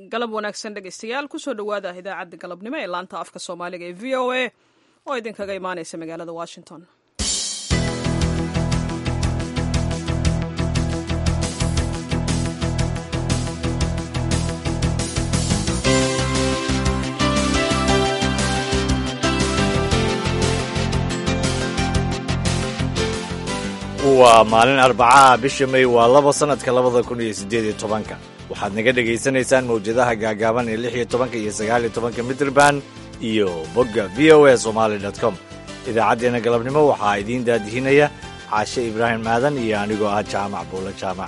galab wanaagsan dhegaystayaal kusoo dhowaada idaacadda galabnimo ee laanta afka soomaaliga ee v o a oo idinkaga imaanaysa magaalada washington waa maalin arbacaha bisha may waa laba sannadka labada kun iyo siddeed iyo tobanka waxaad naga dhegaysanaysaan mawjadaha gaagaaban ee lix iyo tobanka iyo sagaal iyo tobanka mitrban iyo bogga v o a somaali dot com idaacaddeenna galabnimo waxaa idiin daadihinaya caashe ibraahim maadan iyo anigoo ah jaamac buulo jaamac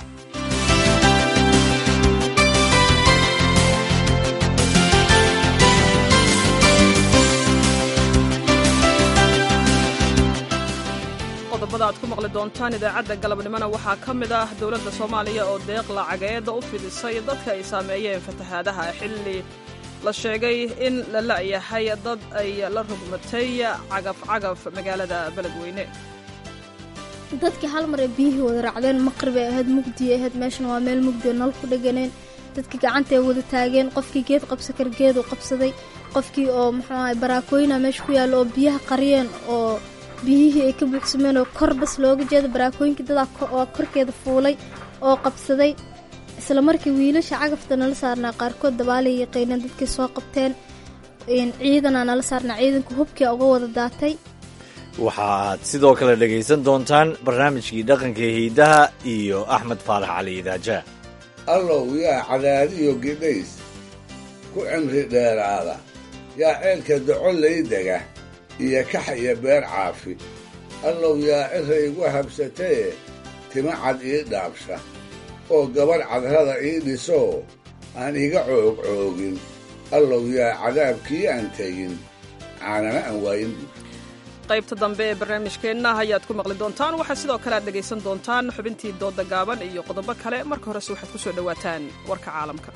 qodobada aad ku maqli doontaan idaacadda galabnimona waxaa ka mid ah dowladda soomaaliya oo deeq lacageeda u fidisay dadka ay saameeyeen fatahaadaha xilli la sheegay in la la'yahay dad ay la rugmatay cagaf cagaf magaalada beledweyne dadkii hal mar ee biyihii wada raacdeen maqrib ay ahayd mugdiay ahayd meeshan waa meel mugdi oo nal ku dheganeen dadkii gacantay wada taageen qofkii geed qabsa kar geedu qabsaday qofkii oo muxuu ahay baraakooyina meesha ku yaalla oo biyaha qariyeen oo biyihii ay ka buuxsameen oo kor bas looga jeeda baraakooyinkii dadaa oo korkeeda fuulay oo qabsaday isla markii wiilasha cagafta nala saarnaa qaarkood dabaalay yaqiineen dadkii soo qabteen ciidanaa nala saarnaa ciidanka hubkii uga wada daatay waxaad sidoo kale dhegaysan doontaan barnaamijkii dhaqanka hiidaha iyo axmed faarax cali idaaja allow yaa cadaadiyo gidhays ku cimri dheeraada yaa ceelka docolay dega iyo kax iyo beer caafi allow yaa cira igu habsataye tima cad ii dhaabsha oo gabadh cadrada ii dhisoo aan iga coog coogin allow yaa cadaabkii aan tegin caanana aan waayin qaybta dambe ee barnaamijkeenna ayaad ku maqli doontaan waxaa sidoo kale aad dhegaysan doontaan xubintii dooda gaaban iyo qodobo kale marka horese waxaad ku soo dhowaataan warka caalamka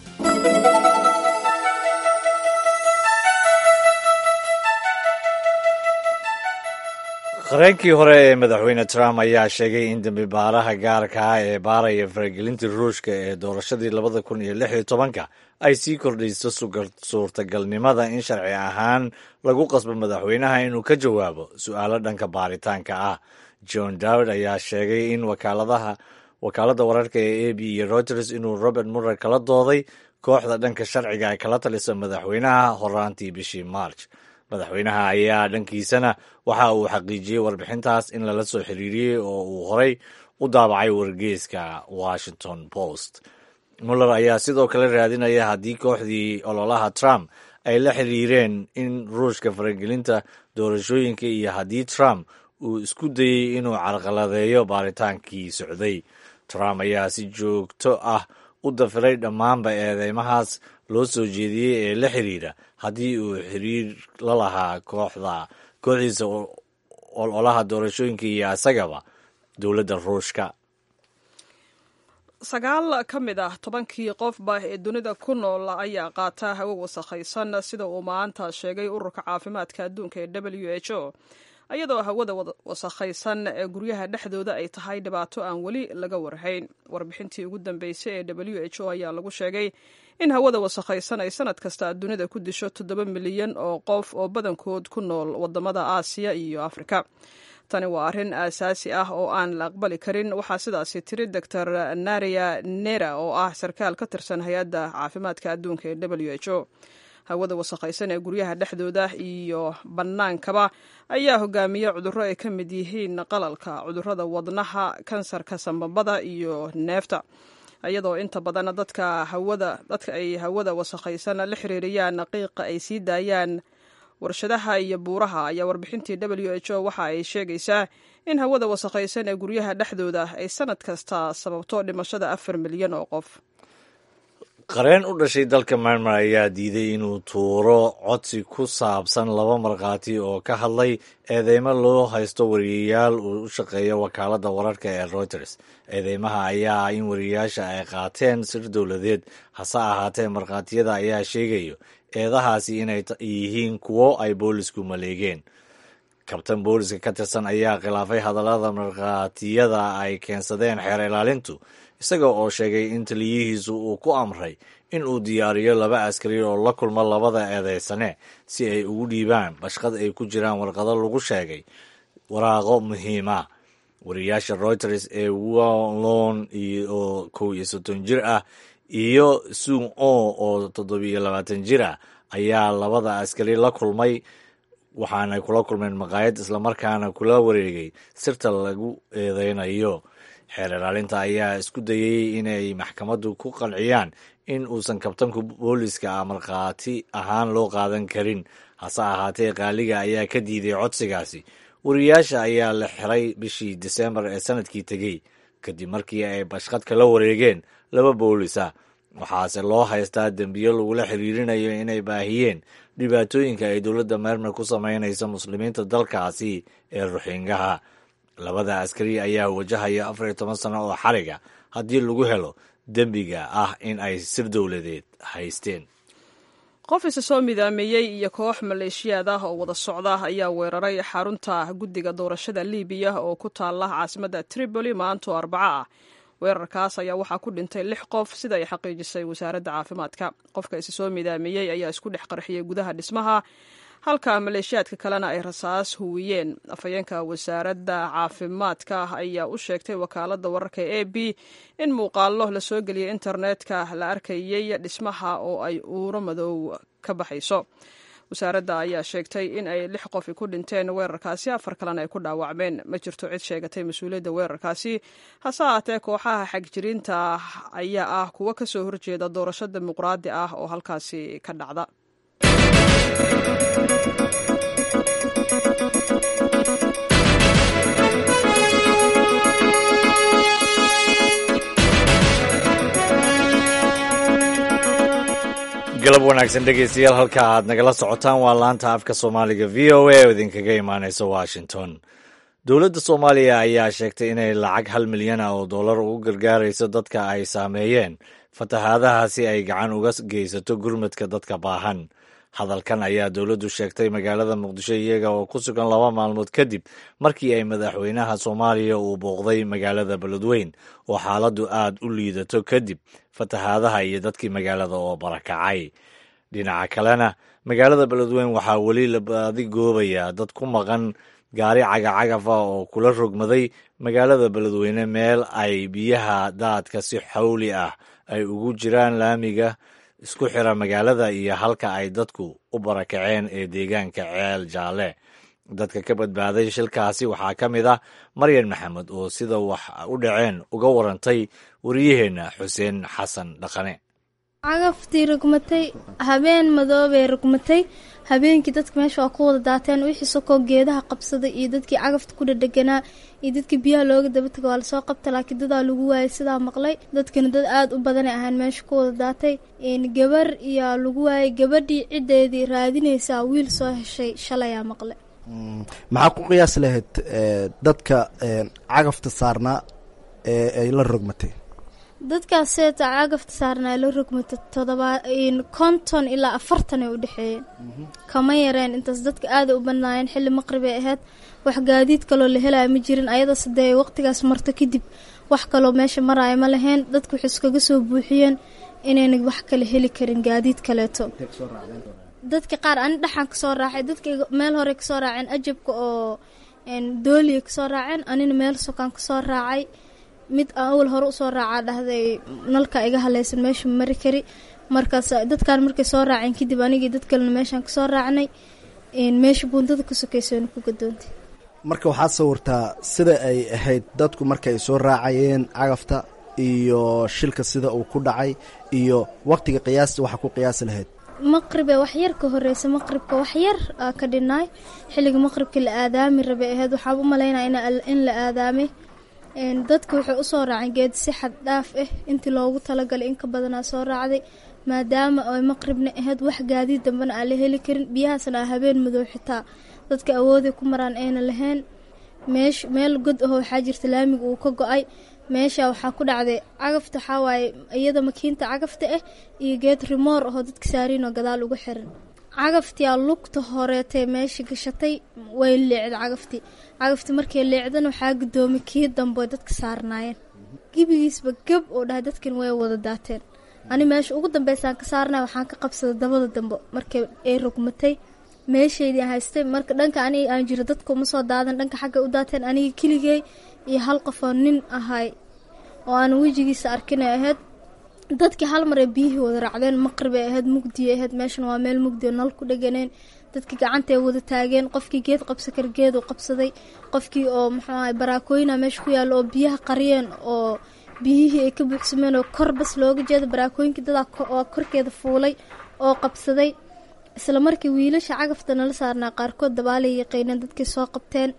qareenkii hore ee madaxweyne trump ayaa sheegay in dembi baaraha gaarka ah ee baaraya faragelinta ruushka ee doorashadii labada kun iyo lix iyo tobanka ay sii kordhayso suurtagalnimada in sharci ahaan lagu qasbo madaxweynaha inuu ka jawaabo su-aalo dhanka baaritaanka ah john dawd ayaa sheegay in wakaaladaha wakaaladda wararka ee a b iyo reuters inuu robert murer kala dooday kooxda dhanka sharciga ay kala talisa madaxweynaha horaantii bishii march madaxweynaha ayaa dhankiisana waxa uu xaqiijiyey warbixintaas in lala soo xiriiriyey oo uu horey u daabacay wargeyska washington post muller ayaa sidoo kale raadinaya haddii kooxdii ololaha trump ay la xiriireen in ruushka faragelinta doorashooyinka iyo haddii trump uu isku dayey inuu carqaladeeyo baaritaankii socday trump ayaa si joogto ah u dafiray dhammaanba eedeymahaas loo soo jeediyey ee la xiriira haddii uu xiriir la lahaa kooxda kooxdiisa ololaha doorashooyinka iyo isagaba dowladda ruushka sagaal ka mid ah tobankii qofba ee dunida ku nool ayaa qaata hawo wasakhaysan sida uu maanta sheegay ururka caafimaadka adduunka ee w h o iyadoo hawada wasakhaysan ee guryaha dhexdooda ay tahay dhibaato aan weli laga warhayn warbixintii ugu dambeysay ee w h o ayaa lagu sheegay in hawada wasakhaysan ay sanad kasta dunida ku disho toddoba milyan oo qof oo badankood ku nool wadamada aasiya iyo afrika tani waa arrin aasaasi ah oo aan la aqbali karin waxaa sidaasi tiri doctor naria nera oo ah sarkaal ka tirsan hay-adda caafimaadka adduunka ee w h o hawada wasakhaysan ee guryaha dhexdooda iyo bannaankaba ayaa hogaamiya cudurro ay ka mid yihiin qalalka cudurrada wadnaha kansarka sambabada iyo neefta iyadoo inta badan dadka hawada dadka ay hawada wasakhaysan la xiriiriyaan qiiqa ay sii daayaan warshadaha iyo buuraha ayaa warbixintii w h o waxa ay sheegaysaa in hawada wasakhaysan ee guryaha dhexdooda ay sanad kasta sababto dhimashada afar milyan oo qof qareen u dhashay dalka myanmar ayaa diiday inuu tuuro codsi ku saabsan laba markhaati oo ka hadlay eedeymo loo haysto wariyayaal uu u shaqeeya wakaaladda wararka ee reuters eedeymaha ayaa ah in wariyayaasha ay qaateen sir dowladeed hase ahaatee markhaatiyada ayaa sheegayo eedahaasi inay yihiin kuwo ay boolisku maleegeen kabtan booliska ka tirsan ayaa khilaafay hadallada markhaatiyada ay keensadeen xeer ilaalintu isaga oo sheegay in taliyihiisu uu ku amray in uu diyaariyo laba askari oo la kulma labada eedeysane si ay ugu dhiibaan bashqad ay ku jiraan warqado lagu sheegay waraaqo muhiima wariyaasha reuters ee wallon oo kow iyo soddon jir ah iyo sung o oo toddobiyo labaatan jir ah ayaa labada askari la kulmay waxaanay kula kulmeen maqaayad islamarkaana kula wareegay sirta lagu eedeynayo xeer ilaalinta ayaa isku dayey inay maxkamaddu ku qanciyaan in uusan kabtanku booliska ah markhaati ahaan loo qaadan karin hase ahaatee qaaliga ayaa ka diiday codsigaasi wariyaasha ayaa la xiray bishii disembar ee sanadkii tegey kadib markii ay bashqad kala wareegeen laba boolisa waxaase loo haystaa dembiyo lagula xiriirinayo inay baahiyeen dhibaatooyinka ay dowladda meermer ku samaynayso muslimiinta dalkaasi ee ruxingaha labada askari ayaa wajahaya afar iyo toban sano oo xariga haddii lagu helo dembiga ah in ay sir dowladeed haysteen qof isa soo midaameeyey iyo koox maleeshiyaad ah oo wada socda ayaa weeraray xarunta guddiga doorashada libiya oo ku taala caasimadda tripoli maanto arbaco ah weerarkaas ayaa waxaa ku dhintay lix qof sida ay xaqiijisay wasaaradda caafimaadka qofka isa soo midaameeyey ayaa isku dhex qarxiyey gudaha dhismaha halka maleeshiyaadka kalena ay rasaas huwiyeen afhayeenka wasaaradda caafimaadka ayaa u sheegtay wakaaladda wararka e b in muuqaallo la soo geliyay internetka la arkayey dhismaha oo ay uuro madow ka baxayso wasaaradda ayaa sheegtay in ay lix qofi ku dhinteen weerarkaasi afar kalena ay ku dhaawacmeen ma jirto cid sheegatay mas-uuliyadda weerarkaasi hase ahaatee kooxaha xagjiriinta ayaa ah kuwo ka soo horjeeda doorasho dimuqraadi ah oo halkaasi ka dhacda galab wanaagsan dhegeystayaal halka aad nagala socotaan waa laanta afka soomaaliga v o a oo idinkaga imaaneysa washington dowladda soomaaliya ayaa sheegtay inay lacag hal milyan ah oo dollar ugu gargaarayso dadka ay saameeyeen fatahaadaha si ay gacan uga geysato gurmadka dadka baahan hadalkan ayaa dowladdu sheegtay magaalada muqdisho iyaga oo ku sugan laba maalmood kadib markii ay madaxweynaha soomaaliya uu booqday magaalada beledweyn oo xaaladdu aad u liidato kadib fatahaadaha iyo dadkii magaalada oo barakacay dhinaca kalena magaalada beledweyn waxaa weli la baadi goobaya dad ku maqan gaari cagacagaf ah oo kula rogmaday magaalada beledweyne meel ay biyaha daadka si xawli ah ay ugu jiraan laamiga isku xira magaalada iyo halka ay dadku u barakaceen ee deegaanka ceel jaalle dadka ka badbaaday shilkaasi waxaa ka mid ah maryan maxamed oo sida wax u dhaceen uga warantay wariyaheenna xuseen xasan dhaqane cagaftii rugmatay habeen madoobay rugmatay habeenkii dadka meesha waa ku wada daateen wixii sokoo geedaha qabsaday iyo dadkii cagafta ku dhadheganaa iyo dadkii biyaha looga dabataga waa lasoo qabta laakiin dadaa lagu waayay sidaa maqlay dadkana dad aada u badanay ahaan meesha ku wada daatay gabar iyaa lagu waayay gabadhii ciddeedii raadinaysaa wiil soo heshay shalayaa maqlay maxaa ku qiyaas lahayd dadka cagafta saarnaa ee ay la rogmatay dadkaas seeta cagafta saarnaa la rogmata todobaa konton ilaa afartan ay u dhexeeyeen kama yareen intaas dadka aada u badnaayeen xilli maqribay ahayd wax gaadiid kaloo la helaya ma jirin ayadoo sadee waqtigaas marto kadib wax kaloo meesha maraayo ma lahayn dadka waxay iskaga soo buuxiyeen inayna wax kale heli karin gaadiid kaleeto dadka qaar ani dhaxaan kasoo raacay dadka meel hore kasoo raaceen ajabka oo dooliya kasoo raaceen anina meel sokaan kasoo raacay mid awal hore usoo raacaa dhahday nalka iga haleysan meesha mari kari markaas dadkan markay soo raaceen kadib anigii dad kalena meeshaan kasoo raacnay meesha buundada ka sokeysoona ku gadoontay marka waxaad sawirtaa sida ay ahayd dadku marka ay soo raacayeen cagafta iyo shilka sida uu ku dhacay iyo waqtiga qiyaasta waxaa ku qiyaasi lahayd maqribe waxyar ka horeysa maqribka waxyar aa ka dhinaay xilliga maqribka la aadaami rabay ahayd waxaa u malaynaya in la aadaamay dadka waxay usoo raaceen geed si xad dhaaf ah intii loogu talagalay in ka badanaa soo raacday maadaama ay maqribna ahayd wax gaadiid dambena aan la heli karin biyahaasna aa habeen madow xitaa dadka awooday ku maraan ayna lahayn meesh meel god aho waxaa jirta laamiga uu ka go-ay meesha waxaa ku dhacday cagafta waxaa waaye iyada makiinta cagafta ah iyo geed rimoor ahoo dadka saariinoo gadaal uga xiran cagaftiyaa lugta horeetay meesha gashatay way leecda cagaftii cagaftii markay leecdana waxaa gudoomay kii dambe dadka saarnaayeen gebigiisba gab oo dhahay dadkan way wada daateen ani meesha ugu dambeysaan ka saarnay waxaan ka qabsaday dabada dambe markay ay rogmatay meeshaydii aan haystay marka dhanka aniga aan jiro dadka uma soo daadan dhanka xagga u daateen aniga keligey iyo hal qofoo nin ahay oo aan wejigiisa arkinay ahayd dadkii hal mar ay biyihii wada raacdeen maqribay ahayd mugdiya ahayd meeshan waa meel mugdiya nal ku dheganeen dadkii gacantay wada taageen qofkii geed qabsa kar geedu qabsaday qofkii oo muxuu ahay baraakooyina meesha ku yaalla oo biyaha qariyeen oo biyihii ay ka buuxsameen oo kor bas looga jeeda baraakooyinkii dadaa oo korkeeda fuulay oo qabsaday isla markii wiilasha cagafta nala saarnaa qaarkood dabaalay yaqiineen dadkii soo qabteen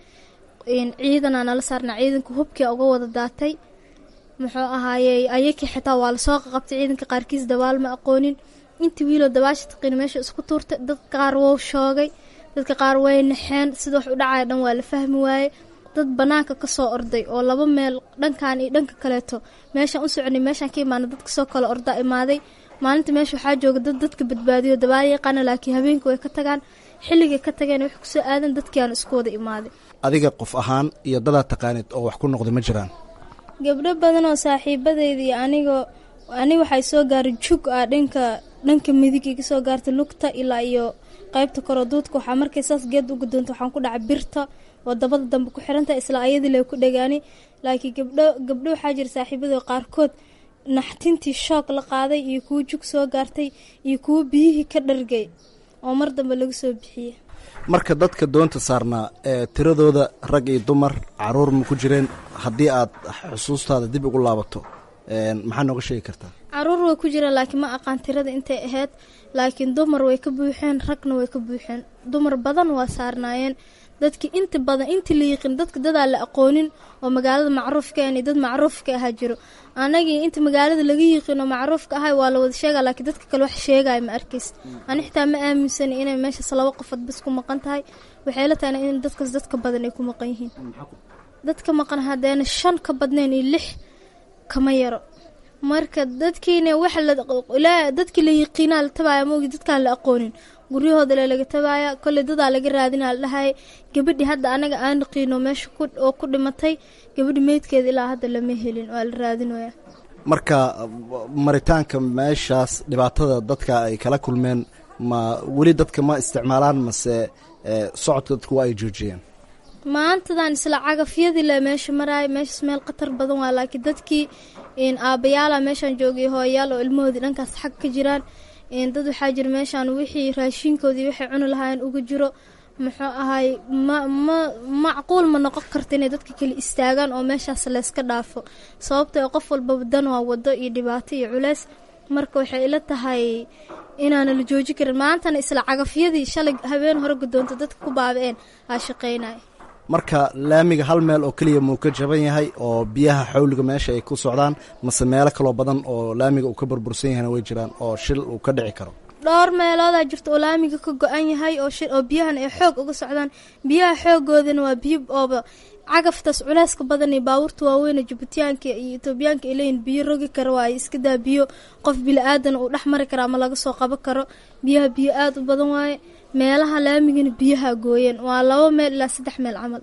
ciidanaa nala saarnaa ciidanka hubkii uga wada daatay muxuu ahaayey ayakii xitaa waa lasoo qaqabtay ciidanka qaarkiis dabaal ma aqoonin intii wiiloo dabaasha taqiin meesha isku tuurtay dadka qaar wou shoogay dadka qaar way naxeen sida wax u dhacaya dhan waa la fahmi waaye dad banaanka kasoo orday oo laba meel dhankan iyo dhanka kaleeto meeshaan u soconay meeshaan ka imaana dad kasoo kale orda imaaday maalinta meesha waxaa jooga dad dadka badbaadiyo dabaal yaqaana laakiin habeenka way ka tagaan xilligay ka tageen wax kusoo aadan dadkii aan isku wada imaaday adiga qof ahaan iyo dadaa taqaanid oo wax ku noqday ma jiraan gabdho badan oo saaxiibadeyda iyo anigoo ani waxay soo gaaray jug ah dhanka dhanka midig iga soo gaartay lugta ilaa iyo qaybta koro duudka waxaa markay saas geed u gudoonta waxaan ku dhacay birta oo dabada dambe ku xirantahay isla ayadii lay ku dhagaani laakiin gabdho gabdho waxaa jira saaxiibada qaarkood naxtintii shoog la qaaday iyo kuwo jug soo gaartay iyo kuwo biyihii ka dhargay oo mar dambe lagu soo bixiyey marka dadka doonta saarnaa ee tiradooda rag iyo dumar caruur ma ku jireen haddii aad xusuustaada dib ugu laabato maxaa nooga sheegi kartaa caruur way ku jiraan laakiin ma aqaan tirada intay ahayd laakiin dumar way ka buuxeen ragna way ka buuxeen dumar badan waa saarnaayeen dadkii inta badan intii la yiqiin dadka dadaa la aqoonin oo magaalada macruufka ani dad macruufka ahaa jiro anagii inta magaalada laga yiqiin oo macruufka ahay waa la wada sheega laakiin dadka kale wax sheegaya ma arkays ani xitaa ma aaminsani inay meeshaas laba qofood bas ku maqan tahay waxay la tahayna in dadkaas dadka badan ay ku maqan yihiin dadka maqan hadeena shan ka badnayn iyo lix kama yaro marka dadkiina waxa la dadkii la yiqiinaa la tabaaya moogi dadkaan la aqoonin guryahooda le laga tabaaya kolley dadaa laga raadinaa la dhahay gabadhii hadda anaga aan naqiino meesha oo ku dhimatay gabadhi meydkeeda ilaa hadda lama helin waa la raadinaya marka maritaanka meeshaas dhibaatada dadka ay kala kulmeen ma weli dadka ma isticmaalaan mase socodka dadku waa ay joojiyeen maantadan isla cagafyadii le meesha maraaya meeshaas meel khatar badan waa laakiin dadkii aabayaala meeshaan joogay hooyayaal oo ilmahoodii dhankaas xag ka jiraan dad waxaa jira meeshaan wixii raashiinkoodii waxay cuni lahaayeen uga jiro muxuu ahay ma ma macquul ma noqon karta inay dadka kale istaagaan oo meeshaas layska dhaafo sababtoo qof walbaba dan waa wado iyo dhibaato iyo culeys marka waxay ila tahay inaana la jooji karin maantana isla cagafyadii shalay habeen hore gudoonta dadka ku baaba-een aa shaqaynaya marka laamiga hal meel oo keliya muu ka jaban yahay oo biyaha xawliga meesha ay ku socdaan mase meelo kaloo badan oo laamiga uu ka burbursan yahayna way jiraan oo shil uu ka dhici karo dhowr meeloodaa jirta oo laamiga ka go-an yahay oo shil oo biyahan ay xoog uga socdaan biyaha xoogoodana waa biyo ooba cagaftaas culeyska badan iyo baabuurta waaweyne jubutayaanka iyo etoobiyaanka ay leeyihin biyo rogi kara waa ay iska daa biyo qof bili-aadan uu dhex mari kara ama laga soo qaban karo biyaha biyo aada u badan waaye meelaha laamigana biyaha gooyeen waa laba meel ilaa saddex meel camal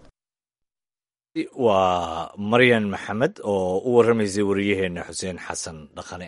waa maryan maxamed oo u warramaysay wariyaheena xuseen xasan dhaqane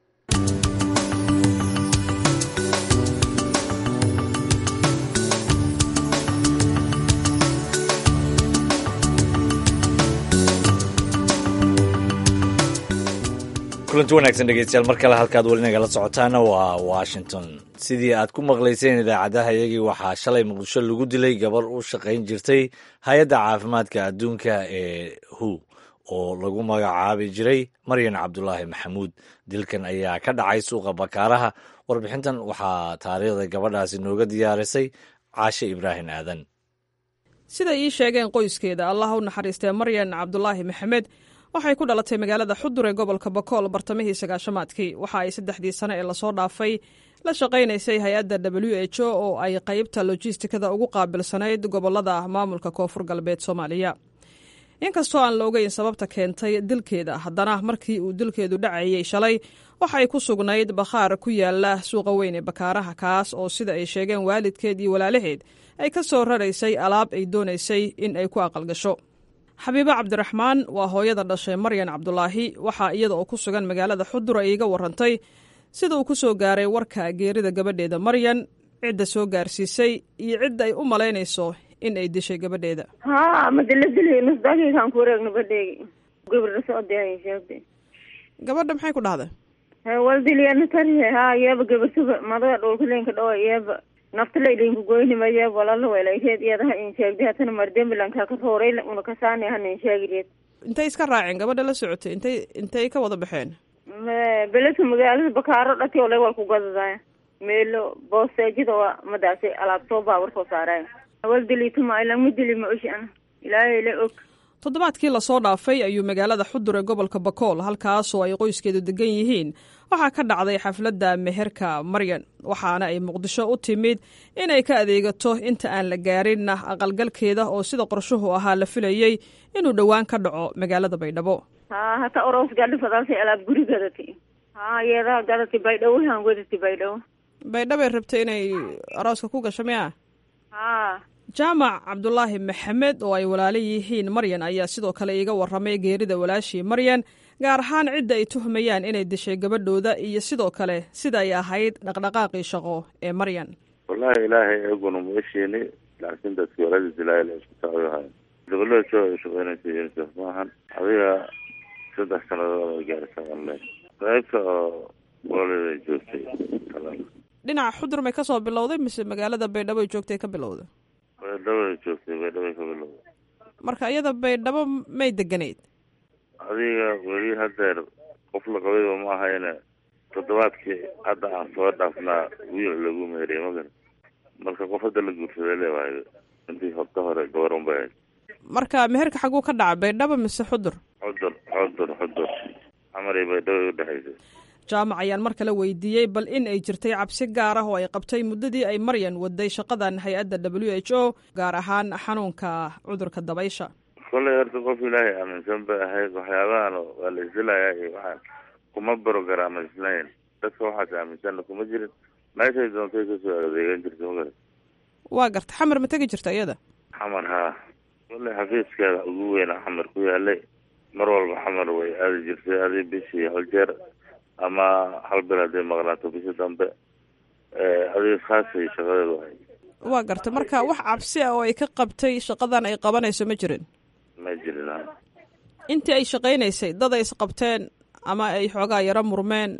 kulanti wanaagsan dhegeystayaal mar kale halkaad weli nagala socotaana waa washington sidii aad ku maqlayseen idaacadaha iyagii waxaa shalay muqdisho lagu dilay gabar u shaqayn jirtay hay-adda caafimaadka adduunka ee hu oo lagu magacaabi jiray maryan cabdulaahi maxamuud dilkan ayaa ka dhacay suuqa bakaaraha warbixintan waxaa taariikhda gabadhaasi nooga diyaarisay caashe ibraahim aadan siday ii sheegeen qoyskeeda allah u naxariistee maryan cabdulaahi maxamed waxay ku dhalatay magaalada xudur ee gobolka bakool bartamihii sagaashamaadkii waxa ay saddexdii sane ee lasoo dhaafay la shaqaynaysay hay-adda w h o oo ay qaybta lojistikada ugu qaabilsanayd gobolada maamulka koonfur galbeed soomaaliya inkastoo aan la ogeyn sababta keentay dilkeeda haddana markii uu dilkeedu dhacayey shalay waxay ku sugnayd bakhaar ku yaala suuqa weyn ee bakaaraha kaas oo sida ay sheegeen waalidkeed iyo walaalaheed ay ka soo raraysay alaab ay doonaysay in ay ku aqalgasho xabiibo cabdiraxmaan waa hooyada dhashay maryan cabdulaahi waxaa iyada oo ku sugan magaalada xudur ay iga warantay sida uu ku soo gaaray warka geerida gabadheeda maryan cidda soo gaarsiisay iyo cidda ay u malaynayso in ay dishay gabadheeda ha madala dili nusdakiikaan ku wareegno badheegi gabadha socodee sheegtay gabadha maxay ku dhahday waldiliyana tarihe ha iyaba gabasuba madaga dhulkalenka dhawa iyaba naftalaylinka goynima iyaba walala welayreed iyadaha in sheegday hatana mardembilanka ka rooray una kasaani hana in sheegireed intay iska raaceen gabadha la socotay intay intay ka wada baxeen beledka magaalada bakaaro dhati ole wal ku gadadaya meelo boosteejada waa madaasi alaab soo baawar soo saaraya waldilituma ilama dili ma oshi ana ilaahay la og toddobaadkii lasoo dhaafay ayuu magaalada xudur ee gobolka bakool halkaasoo ay qoyskeedu degan yihiin waxaa ka dhacday xafladda meherka maryan waxaana ay muqdisho u timid inay ka adeegato inta aan la gaarinna aqalgalkeeda oo sida qorshuhu ahaa la filayey inuu dhowaan ka dhaco magaalada baydhabo ha hata oros gadhifadaasay alaab guri gadati ha yeedaha gadati baydhabo han wadati baydhabo baydhabay rabtay inay arooska ku gasho miya ha jaamac cabdulaahi maxamed oo ay walaalo yihiin maryan ayaa sidoo kale iiga warramay geerida walaashii maryan gaar ahaan cidda ay tuhmayaan inay dishay gabadhooda iyo sidoo kale sida ay ahayd dhaqdhaqaaqii shaqo ee maryan wallahi ilaahay eeguna ma esheeni laakiin dadki waladiis ilaahay la isku taayohay gabadhada soo ay shaqeynaysa unicef maahan adiga saddex sanadood ay gaarisa alle qaybta oo waladeeda joogtay dhinaca xudur may kasoo bilowday mise magaalada baydhabo ay joogtay ka bilowday baydhabo ay joogtay baydhabo ay ka bilowday marka iyada baydhabo may deganayd adiga weli hadeer qof la qabayba ma ahayne toddobaadkii hadda aan soo dhaafnaa wiil lagu meeriya ma garan marka qof hadda la guursaday leewahay intii horta hore gabar un bay ahayd marka meherka xaguu ka dhaca baydhabo mise xudur xudur xudur xudur camar iyo baydhabo ay udhexaysay jaamac ayaan mar kale weydiiyey bal in ay jirtay cabsi gaar ah oo ay qabtay muddadii ay maryan waday shaqadan hay-adda w h o gaar ahaan xanuunka cudurka dabaysha kollay horta qof ilaahay aaminsan bay ahayd waxyaabahan waa la isilayaa iyo waxaan kuma barogaraamaysnayn dadka waxaas aaminsanna kuma jirin meeshay doontay kasoo adeegan jirta magara waa garta xamar ma tegi jirta iyada xamar haa kollay xafiiskeeda ugu weyna xamar ku yaalay mar walba xamar way aadi jirtay adi bishii hal jeer ama hal bil hadday maqnaato bishii dambe adiga khaasay shaqadeedu ahay waa garta marka wax cabsi ah oo ay ka qabtay shaqadan ay qabanayso ma jirin ma jirin ha intii ay shaqaynaysay dad ay isqabteen ama ay xoogaa yaro murmeen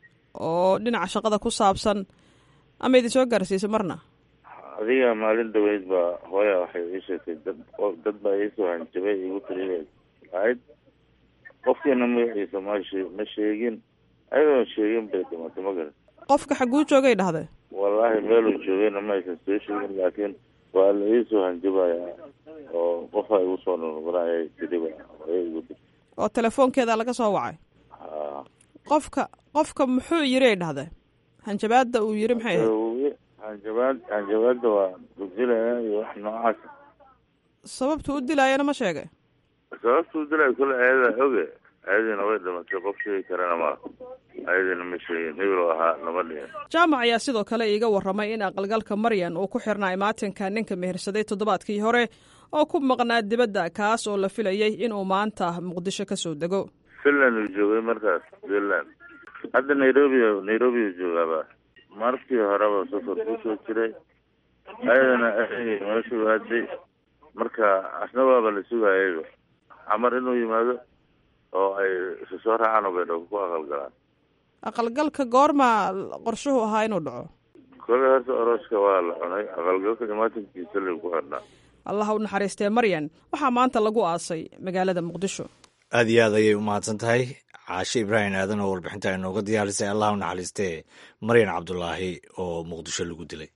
oo dhinaca shaqada ku saabsan ama idin soo gaarsiisay marna adiga maalin dhaweyd baa hooya waxay ii sheegtay dad dad baa iisoo hanjabay igu tiri ahayd qofkiina magaciisa mash ma sheegin ayadoon sheegin bay dhimatay ma garan qofka xaguu joogay dhahday wallaahi meeluu joogayna ma aysan soo sheegin laakiin waa la iisoo hanjabaya oo qofa igu soo noqnoqonayay tiriba hooya igu tiri oo telefoonkeeda laga soo wacay ha qofka qofka muxuu yiri ay dhahday hanjabaada uu yiri maxay ahayd hanjabaad hanjabaada waa dugsilaya iyo wax noocaas sababtu u dilaayana ma sheegay sababta u dilay kule ayada oge ayadiina way dhimatay qof sheegi karana ma ayadiina ma sheegin hebel ahaa lama dhihin jaamac ayaa sidoo kale iiga warramay in aqalgalka maryan uu ku xirnaa imaatinka ninka mehersaday toddobaadkii hore oo ku maqnaa dibadda kaas oo la filayey inuu maanta muqdisho ka soo dego finland uu joogay markaas finland hadda nairobi nairobi uu joogaaba markii horeba safar kusoo jiray ayadana meeshuu aaday marka asna waaba la sugayayba xamar inuu yimaado oo ay isu soo raacaan oo baydhabo ku aqalgalaan aqalgalka goorma qorshuhu ahaa inuu dhaco kole horta orooska waa la cunay aqalgalka imaatinkiisa lagu ku xidhnaa allaha u naxariistee maryan waxaa maanta lagu aasay magaalada muqdisho aad iyo aad ayay u mahadsan tahay caashe ibraahim aadan oo warbixinta inooga diyaarisay allah u naxariistee maryan cabdulaahi oo muqdisho lagu dilay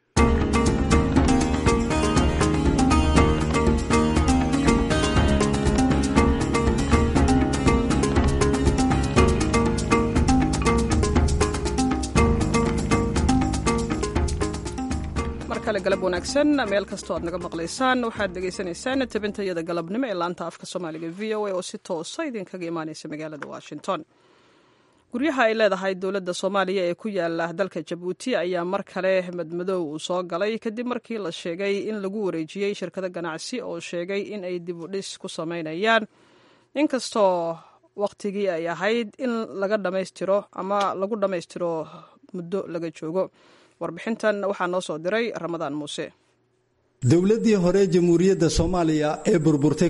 mar kale galab wanaagsan meel kastoo aad naga maqlaysaan waxaad dhegaysanaysaan tabintayada galabnimo ee laanta afka soomaaliga v o a oo si toosa idinkaga imaaneysa magaalada washington guryaha ay leedahay dowladda soomaaliya ee ku yaala dalka jabuuti ayaa mar kale madmadow uu soo galay kadib markii la sheegay in lagu wareejiyey shirkado ganacsi oo sheegay in ay dib u dhis ku samaynayaan inkastoo wakhtigii ay ahayd in laga dhammaystiro ama lagu dhammaystiro muddo laga joogo warbixintan waxaa noo soo diray ramadaan muuse dowladdii hore jamhuuriyadda soomaaliya ee burburtay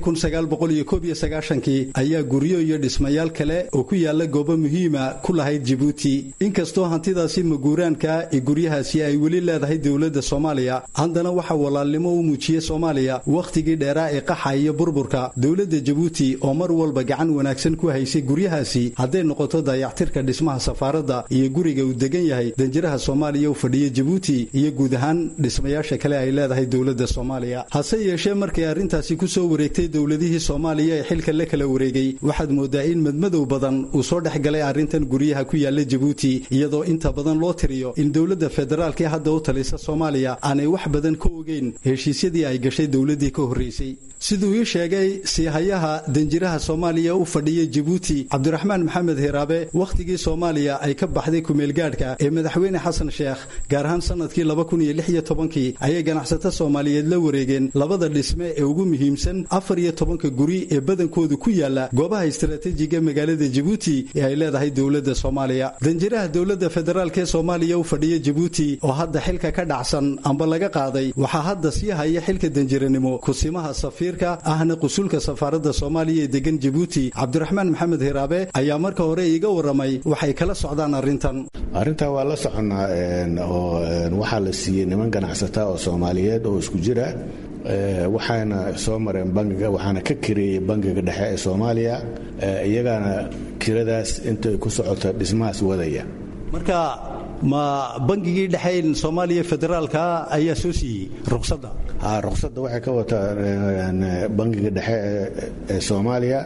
kii ayaa guryo iyo dhismayaal kale oo ku yaala goobo muhiima ku lahayd jibuuti inkastoo hantidaasi maguuraanka ee guryahaasi ay weli leedahay dowladda soomaaliya haddana waxaa walaalnimo u muujiyey soomaaliya wakhtigii dheeraa ee qaxa iyo burburka dowladda jabuuti oo mar walba gacan wanaagsan ku haysay guryahaasi hadday noqoto dayactirka dhismaha safaaradda iyo guriga uu degan yahay danjiraha soomaaliya u fadhiya jabuuti iyo guud ahaan dhismayaasha kale ay leedahay dowladda soomaaliya hase yeeshee markay arrintaasi ku soo wareegtay dowladihii soomaaliya ee xilka la kala wareegay waxaad moodaa in madmadow badan uu soo dhex galay arrintan guryaha ku yaala jabuuti iyadoo inta badan loo tiriyo in dowladda federaalk ee hadda u talisa soomaaliya aanay wax badan ka ogeyn heshiisyadii ay gashay dowladdii ka horraysay siduu ii sheegay siihayaha danjiraha soomaaliya u fadhiya jabuuti cabdiraxmaan maxamed hiraabe wakhtigii soomaaliya ay ka baxday kumeelgaadhka ee madaxweyne xasan sheekh gaar ahaan sannadkii kii ayay ganacsato soomaaliyeed la wareegeen labada dhisme ee ugu muhiimsan afar iyo tobanka guri ee badankoodu ku yaala goobaha istaraatiijiga magaalada jabuuti ee ay leedahay dowladda soomaaliya danjiraha dowladda federaalk ee soomaaliya u fadhiya jabuuti oo hadda xilka ka dhacsan amba laga qaaday waxaa hadda sii haya xilka danjiranimo kusimaha safiirka ahna qusulka safaaradda soomaaliya ee degan jabuuti cabdiraxmaan maxamed hiraabe ayaa marka hore iiga waramay waxay kala socdaan arrintan arrintaa waa la soconaa oo waxaa la siiyey niman ganacsata oo soomaaliyeed oo isku jira waxaana soo mareen bangiga waxaana ka kireeyey bangiga dhexe ee soomaaliya iyagaana kiradaas intay ku socota dhismahaas wadaya marka ma bangigii dhexeyn soomaaliya federaalka ayaa soo siiyey ruqsadda ruqsadda waxay ka wataa bangiga dhexe ee soomaaliya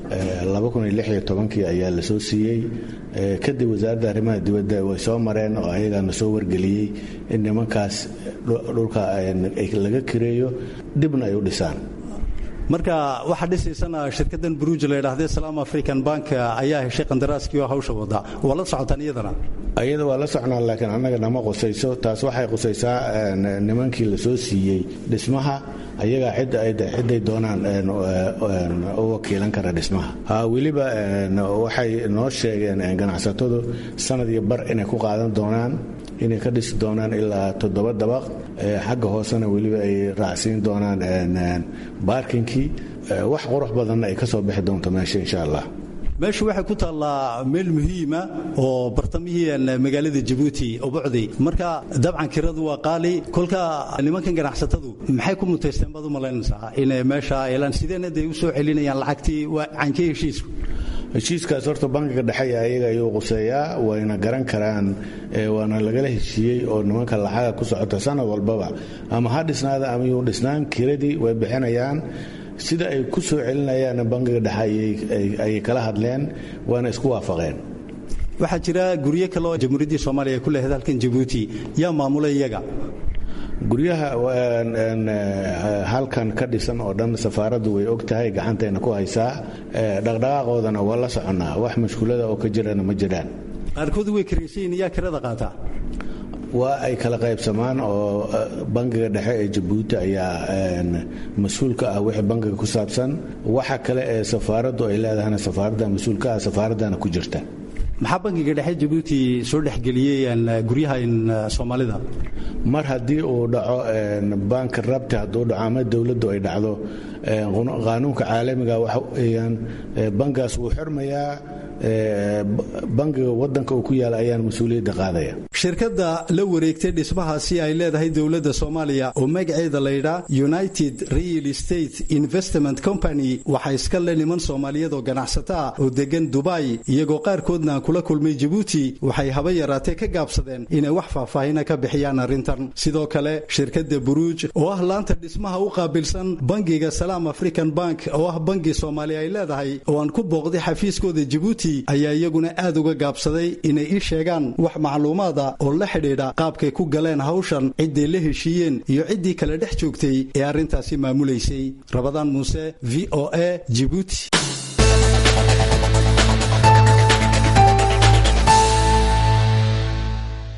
kii ayaa la soo siiyey kadib wasaaradda arrimaha dibadda way soo mareen oo ayagaana soo wargeliyey in nimankaas dhulka laga kireeyo dibna ay u dhisaan marka waxaa dhisaysana shirkadan buruuj la ydhahdee salaam african bank ayaa heshay qandaraaskii oo hawsha wada waa la socotaan iyadana iyada waa la socnaa laakiin annaga nama qusayso taas waxay qusaysaa nimankii la soo siiyey dhismaha ayagaa cidday doonaan u wakiilan kara dhismaha weliba waxay noo sheegeen ganacsatadu sanad iyo bar inay ku qaadan doonaan inay ka dhisi doonaan ilaa toddoba dabaq xagga hoosena weliba ay raacsiin doonaan baarkinkii wax qurux badanna ay ka soo bixi doonto meesha insha allah meeshu waxay ku taallaa meel muhiima oo bartamihii magaalada jabuuti ubucdi marka dabcan kiradu waa qaali kolka nimankan ganacsatadu maxay ku mutaysteen baad u malaynaysaa inay meesha elaan sideena day u soo celinayaan lacagtii waa cankee heshiisku heshiiskaas horta bankiga dhexe ayaga ayuu quseeyaa wayna garan karaan waana lagala heshiiyey oo nimanka lacaga ku socota sanad walbaba ama ha dhisnaada ama yuu dhisnaan kiradii way bixinayaan sida ay ku soo celinayaan bankiga dhexe ayay kala hadleen waana isku waafaqeen waxaa jira guryo kale oo jamhuuriyaddii soomaaliya ay ku leehayd halkan jabuuti yaa maamulay iyaga guryaha halkan ka dhisan oo dhan safaaraddu way og tahay gacantayna ku haysaa dhaqdhaqaaqoodana waa la soconnaa wax mashkuulada oo ka jirana ma jiraan qaarkood way karaysayin yaa kirada qaataa waa ay kala qaybsamaan oo bangiga dhexe ee jabuuti ayaa mas-uulka ah wixii bangiga ku saabsan waxa kale ee safaaraddu ay leedahayna safaaradda mas-uulka ah safaaraddana ku jirta maxaa bangiga dhexe jabuuti soo dhexgeliyey guryaha soomaalida mar haddii uu dhaco banki rabti hadduu dhaco ama dowladdu ay dhacdo qaanuunka caalamiga waxa weeyaan bangigaas wuu xirmayaa bangiga wadanka uu ku yaala ayaan mas-uuliyadda qaadaya shirkadda la wareegtay dhismahaasi ay leedahay dowladda soomaaliya oo magaceeda laydhaa united real estate investment company waxaa iska le niman soomaaliyeed oo ganacsato ah oo degan dubai iyagoo qaarkoodna aan kula kulmay jabuuti waxay haba yaraatee ka gaabsadeen inay wax faahfaahina ka bixiyaan arrintan sidoo kale shirkadda buruuj oo ah laanta dhismaha u qaabilsan bangiga salaam african bank oo ah bangi soomaaliya ay leedahay oo aan ku booqday xafiiskooda jabuuti ayaa iyaguna aad uga gaabsaday inay ii sheegaan wax macluumaada oo la xidhiidha qaabkay ku galeen hawshan cidday la heshiiyeen iyo ciddii kale dhex joogtay ee arrintaasi maamulaysay rabadaan muuse v o a jibuuti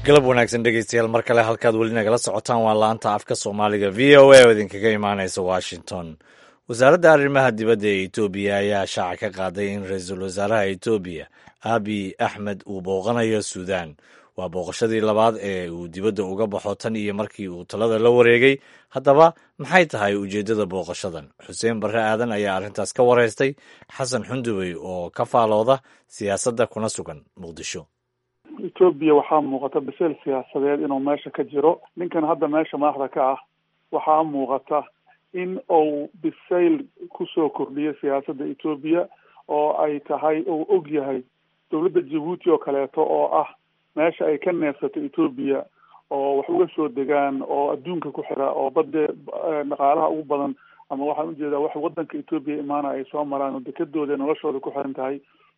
galab wanaagsan dhegeystayaal mar kale halkaad weli nagala socotaan waa laanta afka soomaaliga v o a oo idinkaga imaanaysa washington wasaaradda arrimaha dibadda ee etoobiya ayaa shaaca ka qaaday in ra-iisul wasaaraha etoobiya abiy axmed uu booqanayo suudaan waa booqashadii labaad ee uu dibadda uga baxo tan iyo markii uu talada la wareegay haddaba maxay tahay ujeeddada booqashadan xuseen barre aadan ayaa arrintaas ka wareystay xasan xundubey oo ka faalooda siyaasadda kuna sugan muqdisho etoobiya waxaa muuqata biseel siyaasadeed inuu meesha ka jiro ninkan hadda meesha madaxda ka ah waxaa muuqata in uu bisayl kusoo kordhiyo siyaasadda etoobiya oo ay tahay uu og yahay dowladda jabuuti oo kaleeto oo ah meesha ay ka neefsato etoobiya oo wax uga soo degaan oo adduunka ku xira oo badde dhaqaalaha ugu badan ama waxaan ujeedaa wax wadanka etoobiya imaana ay soo maraan oo dekadooda noloshooda ku xiran tahay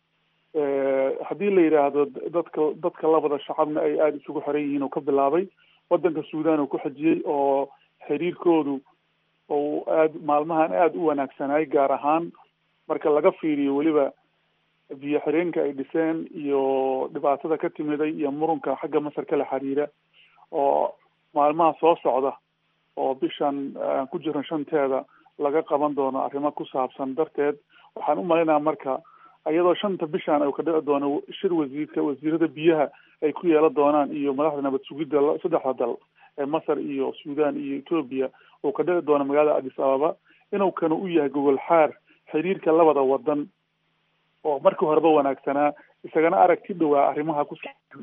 haddii la yidhaahdo dadka dadka labada shacabna ay aada isugu xiran yihiin oo ka bilaabay wadanka suudan uu ku xijiyey oo xiriirkoodu ou aada maalmahan aada u wanaagsanay gaar ahaan marka laga fiiriyo weliba biyo xireenka ay dhiseen iyo dhibaatada ka timiday iyo murunka xagga masar kala xiriira oo maalmaha soo socda oo bishan aan ku jiran shanteeda laga qaban doono arrimo ku saabsan darteed waxaan u malaynaha marka iyadoo shanta bishan uu ka dhici doono shir wasiirka wasiirada biyaha ay ku yeelan doonaan iyo madaxda nabad sugidda saddexda dal ee masar iyo suudan iyo etoobiya uu ka dhici doono magaalada addis ababa inuu kana u yahay gogol xaar xiriirka labada wadan oo markii horeba wanaagsanaa isagana aragti dhowaa arrimaha ku saabsan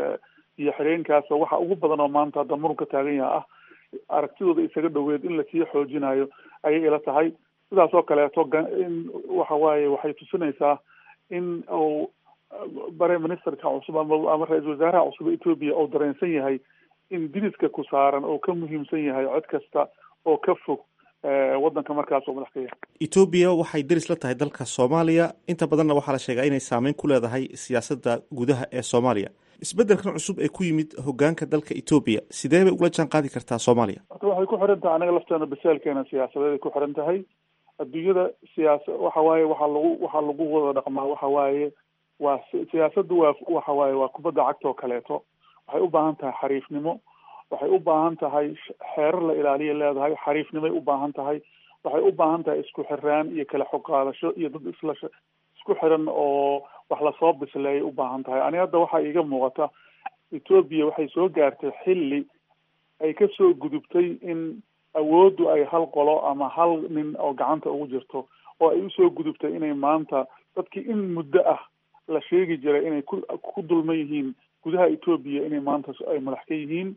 iyo xireenkaas waxa ugu badan oo maanta hadda murunka taagan yaha ah aragtidooda isaga dhoweed in lasii xoojinayo ayay ila tahay sidaas oo kaleeto in waxa waaye waxay tusinaysaa in uu bare ministerka cusub ama ama ra-iisul wasaaraha cusub etoobiya oo dareensan yahay in diriska ku saaran oo ka muhiimsan yahay cod kasta oo ka fog wadanka markaas oo madax ka yahay etoobiya waxay deris la tahay dalka soomaaliya inta badanna waxaa la sheegaa inay saameyn ku leedahay siyaasadda gudaha ee soomaaliya isbeddelkan cusub ee ku yimid hogaanka dalka etoobiya sidee bay ula jaan qaadi kartaa soomaaliya horta waxay ku xiran tahay anaga lafteena basaalkeena siyaasadeed ay ku xiran tahay adduunyada siyaasa waxa waaye waxaa lagu waxaa lagu wada dhaqmaa waxa waaye waa siyaasaddu waa waxa waaye waa kubadda cagta oo kaleeto waxay u baahan tahay xariifnimo waxay u baahan tahay xeerar la ilaaliya leedahay xariifnimay u baahan tahay waxay u baahan tahay isku xiraan iyo kala xog qaadasho iyo dad isla isku xiran oo wax lasoo bisleeyay u baahan tahay ani hadda waxaa iiga muuqata etoobiya waxay soo gaartay xilli ay kasoo gudubtay in awooddu ay hal qolo ama hal nin oo gacanta ugu jirto oo ay usoo gudubtay inay maanta dadkii in muddo ah la sheegi jiray inay ku ku dulman yihiin gudaha etoobiya inay maanta ay madax ka yihiin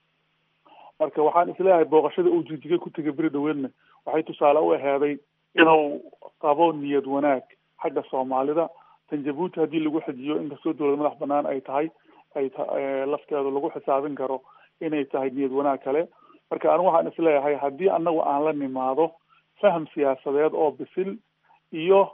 marka waxaan isleeyahay booqashada uu jijiga ku tegay beri dhaweedna waxay tusaale u aheeday inuu qabo niyad wanaag xagga soomaalida tan jabuuti haddii lagu xijiyo inkastoo dowlad madax banaan ay tahay ay ta lafteedu lagu xisaabin karo inay tahay niyad wanaag kale marka anigu waxaan isleeyahay haddii anagu aan la nimaado faham siyaasadeed oo bisil iyo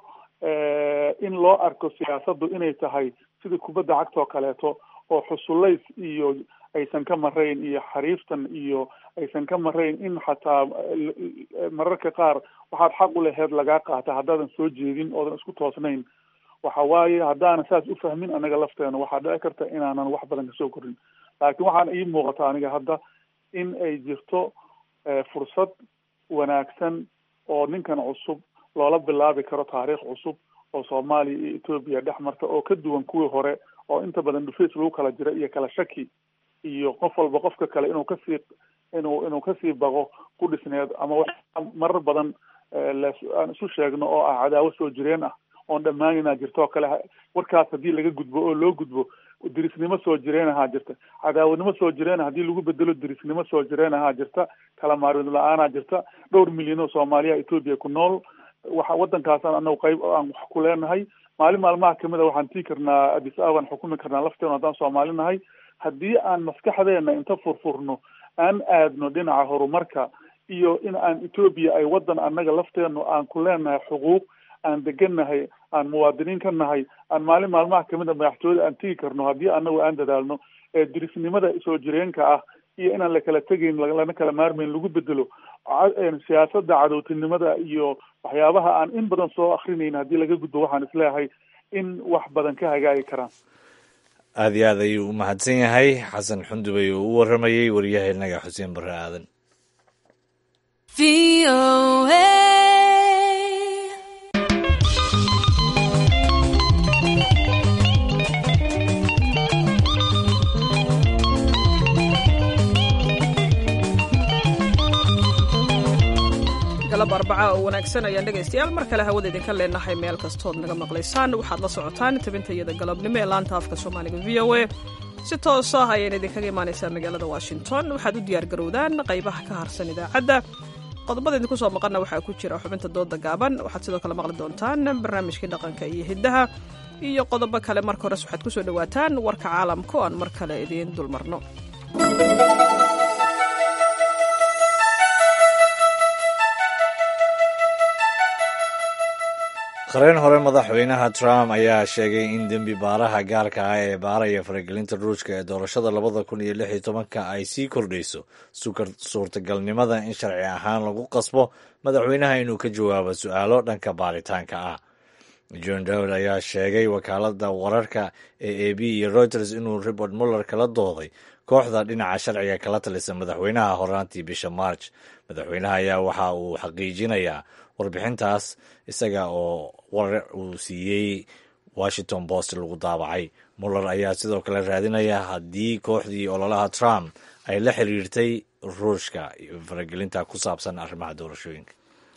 in loo arko siyaasaddu inay tahay sida kubadda cagta oo kaleeto oo xusullays iyo aysan ka marayn iyo xariiftan iyo aysan ka marayn in xataa mararka qaar waxaad xaq u laheyd lagaa qaata haddaadan soo jeedin oodan isku toosnayn waxa waaye haddaanan saas u fahmin anaga lafteena waxaa dhici karta inaanan wax badan kasoo korin laakiin waxaan ii muuqata aniga hadda in ay jirto fursad wanaagsan oo ninkan cusub loola bilaabi karo taariikh cusub oo soomaaliya iyo etoobiya dhex marta oo ka duwan kuwii hore oo inta badan dhufays lagu kala jira iyo kala shaki iyo qof walba qofka kale inuu kasii inuu inuu kasii baqo ku dhisneed ama marar badan aan isu sheegno oo ah cadaawo soo jireen ah oon dhammaanina jirto oo kale warkaas haddii laga gudbo oo loo gudbo dirisnimo soo jireen ahaa jirta cadaawadnimo soo jireen haddii lagu bedelo dirisnimo soo jireen ahaa jirta kala maarid la-aanaa jirta dhowr milyan oo soomaaliya etoobiya ku nool waxa waddankaasaan anagu qayb aan wax ku leenahay maalin maalmaha kamid a waxaan tii karnaa addis ababaan xukumi karnaa lafteena haddaan soomaali nahay haddii aan maskaxdeena inta furfurno aan aadno dhinaca horumarka iyo in aan etoobiya ay waddan annaga lafteenu aan ku leenahay xuquuq aan degannahay aan muwaadiniin ka nahay aan maalin maalmaha kamid a madaxtooyada aan tegi karno haddii anagu aan dadaalno ee dirisnimada soo jireenka ah iyo inaan lakala tegayn lana kala maarmayn lagu bedelo siyaasadda cadowtinimada iyo waxyaabaha aan in badan soo akrinayn haddii laga gudbo waxaan isleeyahay in wax badan ka hagaagi karaan aad iyo aad ayuu u mahadsan yahay xasan xundubay oo u waramayey waryahenaga xuseen barre aadan galab arbaca oo wanaagsan ayaan dhegaystayaal mar kale hawada idinka leenahay meel kastood naga maqlaysaan waxaad la socotaan tabintayada galabnimo ee laanta afka soomaaliga v o a si toos ah ayayna idinkaga imaanaysaa magaalada washington waxaad u diyaar garowdaan qaybaha ka harsan idaacadda qodobada idinku soo maqanna waxaa ku jira xubinta dooda gaaban waxaad sidoo kale maqli doontaan barnaamijkii dhaqanka iyo hiddaha iyo qodobo kale marka hores waxaad kusoo dhowaataan warka caalamka oo aan mar kale idiin dulmarno qareen hore madaxweynaha trump ayaa sheegay in dembi baaraha gaarka ah ee baaraya faragelinta ruushka ee doorashada labada kun iyo lix iyo tobanka ay sii kordhayso suurtagalnimada in sharci ahaan lagu qasbo madaxweynaha inuu ka jawaabo su-aalo dhanka baaritaanka ah john dowd ayaa sheegay wakaalada wararka ee a b iyo reuters inuu robert muller kala dooday kooxda dhinaca sharciga kala talisa madaxweynaha horaantii bisha march madaxweynaha ayaa waxa uu xaqiijinayaa warbixintaas isaga oo warar uu siiyey washington post lagu daabacay muller ayaa sidoo kale raadinaya haddii kooxdii ololaha trump ay la xiriirtay ruushka iyo faragelinta ku saabsan arrimaha doorashooyinka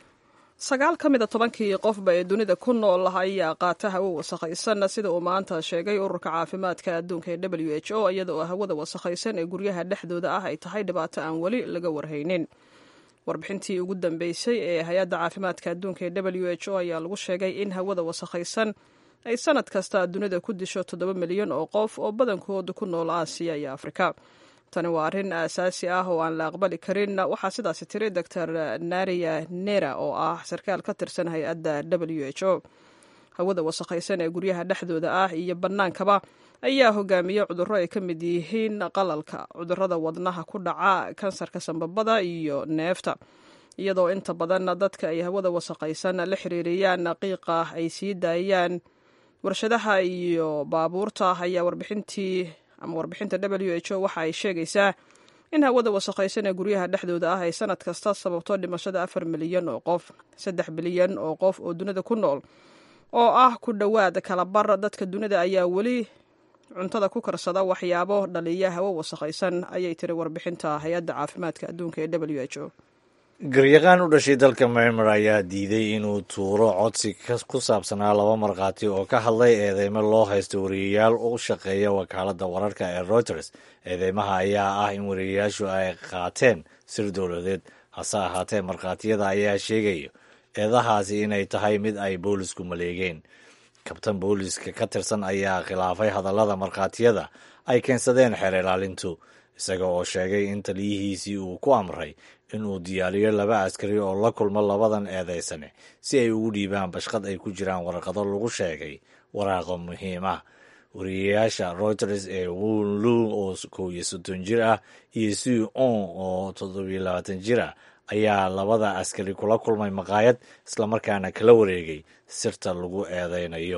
sagaal ka mida tobankii qofba ee dunida ku nool ayaa qaata hawo wasakhaysan sida uu maanta sheegay ururka caafimaadka adduunka ee w h o iyada oo hawada wasakhaysan ee guryaha dhexdooda ah ay tahay dhibaato aan weli laga warhaynin warbixintii ugu dambeysay ee hay-adda caafimaadka adduunka ee w h o ayaa lagu sheegay in hawada wasakhaysan ay sanad kasta dunida ku disho toddoba milyan oo qof oo badankooda ku nool aasiya iyo afrika tani waa arrin aasaasi ah oo aan la aqbali karin waxaa sidaasi tiri doctor naria nera oo ah sarkaal ka tirsan hay-adda w h o hawada wasakhaysan ee guryaha dhexdooda ah iyo bannaankaba ayaa hogaamiya cudurro ay ka mid yihiin qalalka cudurrada wadnaha ku dhaca kansarka sambabada iyo neefta iyadoo inta badan dadka ay hawada wasakhaysan la xiriiriyaan qiiqa ay sii daayaan warshadaha iyo baabuurta ayaa warbixintii ama warbixinta w h o waxa ay sheegaysaa in hawada wasakhaysan ee guryaha dhexdooda ah ay sanad kasta sababto dhimashada afar milyan oo qof saddex bilyan oo qof oo dunida ku nool oo ah ku dhowaad kalabar dadka dunida ayaa weli cuntada ku karsada waxyaabo dhaliya hawo wasakhaysan ayay tiri warbixinta hay-adda caafimaadka adduunka ee w h o garyaqaan u dhashay dalka myanmar ayaa diiday inuu tuuro codsi ku saabsanaa laba markhaati oo ka hadlay eedeymo loo haysto wariyayaal u shaqeeya wakaaladda wararka ee reuters eedeymaha ayaa ah in wariyayaashu ay qaateen sir dowladeed hase ahaatee markhaatiyada ayaa sheegaya eedahaasi inay tahay mid ay boolisku maleegeen kabtan booliska ka tirsan ayaa khilaafay hadallada markhaatiyada ay keensadeen xeer ilaalintu isaga oo sheegay in taliyihiisii uu ku amray inuu diyaariyo laba askari oo la kulmo labadan eedeysane si ay ugu dhiibaan bashqad ay ku jiraan warqado lagu sheegay waraaqo muhiim ah wariyayaasha reuters ee wunlu oo kow iyo soddon jir ah iyo sui on oo toddobiyo labaatan jir ah ayaa labada askari kula kulmay maqaayad islamarkaana kala wareegay sirta lagu eedeynayo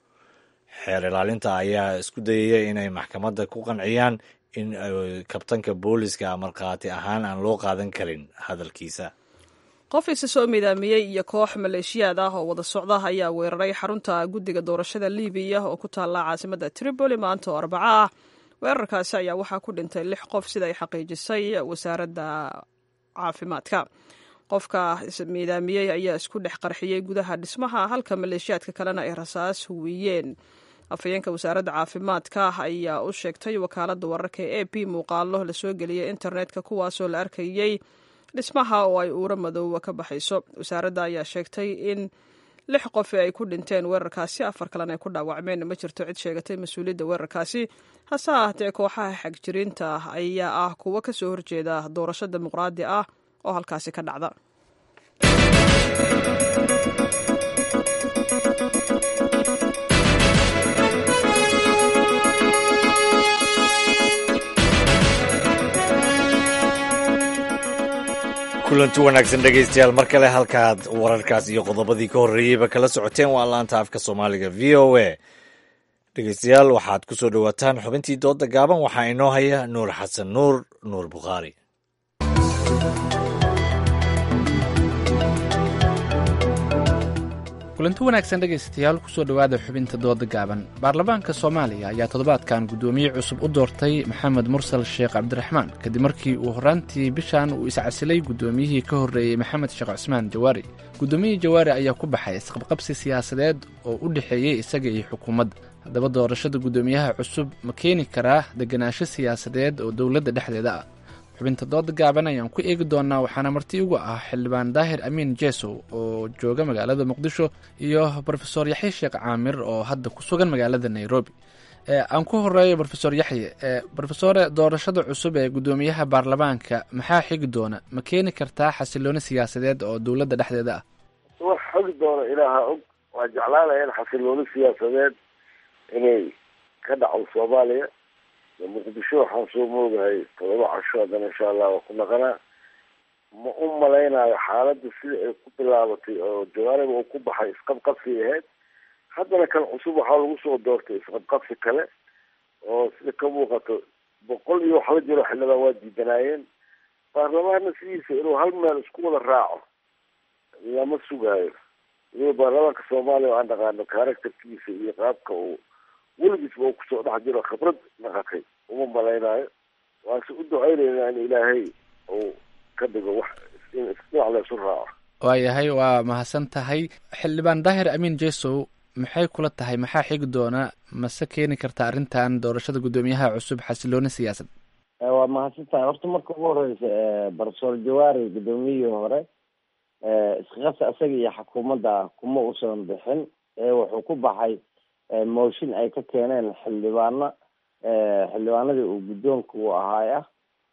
xeer ilaalinta ayaa isku dayaya inay maxkamadda ku qanciyaan in kabtanka booliska markhaati ahaan aan loo qaadan karin hadalkiisa qof isa soo midaamiyey iyo koox maleeshiyaad ah oo wada socda ayaa weeraray xarunta guddiga doorashada libiya oo ku taalla caasimada tripoli maanta oo arbaco ah weerarkaasi ayaa waxaa ku dhintay lix qof sida ay xaqiijisay wasaaradda caafimaadka qofka midaamiyey ayaa isku dhex qarxiyey gudaha dhismaha halka maleeshiyaadka kalena ay rasaas huwiyeen afhayeenka wasaaradda caafimaadka ayaa u sheegtay wakaaladda wararka ee a p muuqaalo lasoo geliyay internetka kuwaasoo la arkayey dhismaha oo ay uuro madoowa ka baxayso wasaaradda ayaa sheegtay in lix qof ay ku dhinteen weerarkaasi afar kalena ay ku dhaawacmeen ma jirto cid sheegatay mas-uuliyadda weerarkaasi hase ahaatee kooxaha xagjiriinta ayaa ah kuwo ka soo horjeeda doorasho dimuqraadi ah oo halkaasi ka dhacda kulanti wanaagsan dhegaystayaal mar kale halkaad wararkaas iyo qodobadii ka horreeyeyba kala socoteen waa laanta afka soomaaliga v o a dhegeystayaal waxaad ku soo dhowaataan xubintii dooda gaaban waxaa inoo haya nuur xasan nuur nuur bukhaari kulanti wanaagsan dhegaystayaal kusoo dhowaada xubinta dooda gaaban baarlamaanka soomaaliya ayaa toddobaadkan guddoomiye cusub u doortay maxamed mursal sheekh cabdiraxmaan kadib markii uu horraantii bishan uu iscasilay guddoomiyihii ka horreeyey maxamed sheekh cusmaan jawaari guddoomiyihii jawaari ayaa ku baxay isqabqabsi siyaasadeed oo u dhexeeyey isaga iyo xukuumadda haddaba doorashada guddoomiyaha cusub ma keeni karaa degenaansho siyaasadeed oo dowladda dhexdeeda ah xubinta dooda gaaban ayaan ku eegi doonaa waxaana marti ugu ah xildhibaan daahir amiin jesow oo jooga magaalada muqdisho iyo brofesor yaxye sheekh caamir oo hadda ku sugan magaalada nairobi aan ku horeeyo brofesor yaxye brofesore doorashada cusub ee guddoomiyaha baarlamaanka maxaa xigi doona ma keeni kartaa xasilooni siyaasadeed oo dowladda dhexdeeda ah wax xogi doona ilaaha og waa jeclaanaya in xasilooni siyaasadeed inay ka dhacdo soomaaliya muqdisho waxaan soo moogahay todoba casho haddana insha allah waa ku naqanaa ma u malaynayo xaaladda sida ay ku bilaabatay oo jawaariba uu ku baxay isqabqabsi ahayd haddana kan cusub waxaa lagu soo doortay isqabqabsi kale oo sida ka muuqato boqol iyo wax la jiro xildhibaan waa diidanaayeen baarlamaanna sidiisa inuu hal meel isku wada raaco lama sugaayo waliba baarlamaanka soomaaliya oo aan dhaqaano characterkiisa iyo qaabka uu weligiisba uu kusoo dhex jiro khibrad naqatay uma malaynayo waanse u ducaynaynaa in ilaahay uu ka dhigo wax in isdhinac laysu raaco waayahay waa mahadsan tahay xildhibaan daahir amiin jesow maxay kula tahay maxaa xigi doona mase keeni karta arrintan doorashada guddoomiyaha cusub xasilooni siyaasad waa mahadsan tahay horta marka ugu horeysa brofesor jawaari guddoomiyihii hore isqaqabsi isaga iyo xukuumadda kuma usan bixin wuxuu ku baxay mooshin ay ka keeneen xildhibaano xildhibaanadii uu guddoonka u ahaay ah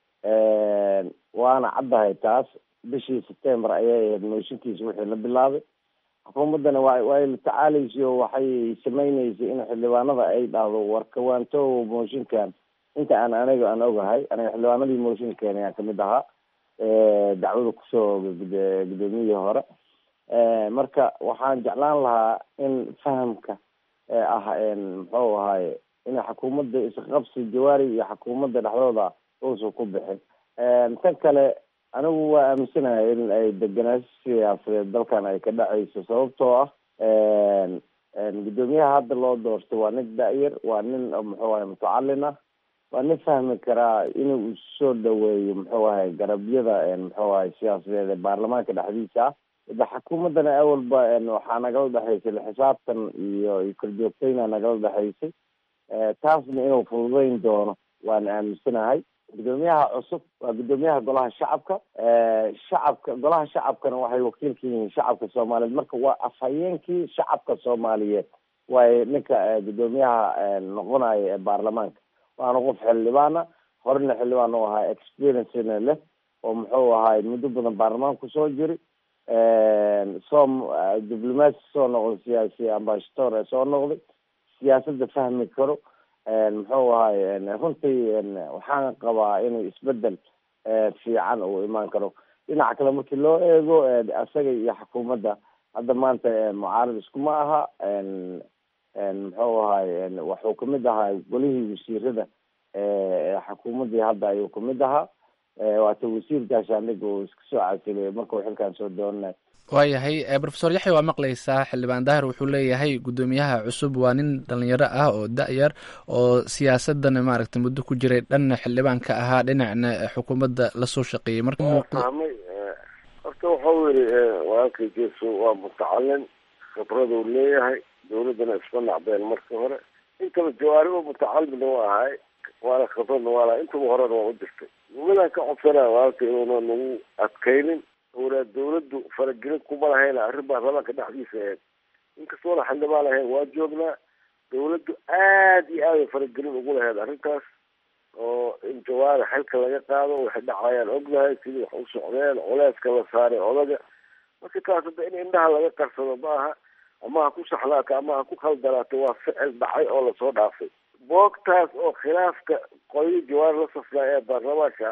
waana caddahay taas bishii september ayay ahayd mooshinkiisa wixii la bilaabay xukuumaddana wa way la tacaalaysay oo waxay sameyneysay in xildhibaanada ay dhahdo warkawaanto mooshinkan inta aan aniga aan ogahay aniga xildhibaanadii mooshin keenay aan kamid ahaa dacwada kusoo guddoomiyihii hore marka waxaan jeclaan lahaa in fahamka ah muxuu ahaye in xukuumadda isqabsi jawaari iyo xukuumadda dhexdooda uusan ku bixin tan kale anigu waa aaminsanahay in ay degenaansho siyaasadeed dalkan ay ka dhacayso sababtoo ah guddoomiyaha hadda loo doorto waa nin da-yar waa nin muxuu ahay mutacalin ah waa nin fahmi karaa inuu soo dhaweeyo muxuu ahay garabyada muxuu ahay siyaasadeed ee baarlamaanka dhexdiisa ah de xukuumaddana awalba waxaa nagala dhexaysay laxisaabtan iyo iyo korjoogtayna nagala dhexaysay taasna inuu fududeyn doono waan aaminsanahay guddoomiyaha cusub waa guddoomiyaha golaha shacabka shacabka golaha shacabkana waxay wakiil ka yihiin shacabka soomaaliyeed marka waa afhayeenkii shacabka soomaaliyeed waayo ninka guddoomiyaha noqonaya ee baarlamaanka waana qof xildhibaana horena xildhibaan u ahaa experiencena leh oo muxuu ahaay muddo badan baarlamaanka kusoo jiri soo diblomaasi soo noqday siyaasi ambashator ee soo noqday siyaasadda fahmi karo muxuu ahaay runtii waxaan qabaa inuu isbedel fiican uu imaan karo dhinaca kale markii loo eego isaga iyo xukuumadda hadda maanta mucaarad iskuma aha muxuu ahaay wuxuu kamid ahaa golihii wasiirada xukuumaddii hadda ayuu kamid ahaa waata wasiir gaashaandhig uu iska soo casilay markuu xilkan soo doonay waayahay brofesor yaxya waa maqlaysaa xildhibaan daahir wuxuu leeyahay guddoomiyaha cusub waa nin dhalinyaro ah oo da-yar oo siyaasadana maaragtay muddo ku jiray dhanna xildhibaanka ahaa dhinacna xukuumadda lasoo shaqeeyey marka fahmay horta wuxuu yidhi walaalkay jeeso waa mutacalin khibraduu leeyahay dawladdana isma nacbeen markii hore intaba jawaari oo mutacalin u ahay waana khibradna waa laha intaba horena waa u jirtay nimadaan ka codsanaya walaalka inuuna nagu adkaynin oolaa dawladdu faragelin kuma lahayna arrin baarlamaanka dhexdiisa ahayd inkastoona xildhibaan lahayn waa joognaa dawladdu aad iyo aad ay faragelin ugu lahayd arrintaas oo in jawaari xilka laga qaado waxay dhacayaan ognahay sidii wax u socdeen culeyska la saaray odaga marka taas hadda in indhaha laga qarsado ma aha ama ha ku saxlaato ama ha ku khaldanaato waa ficil dhacay oo lasoo dhaafay boogtaas oo khilaafka qoyo jawaari la safnaa ee baarlamaanka ahay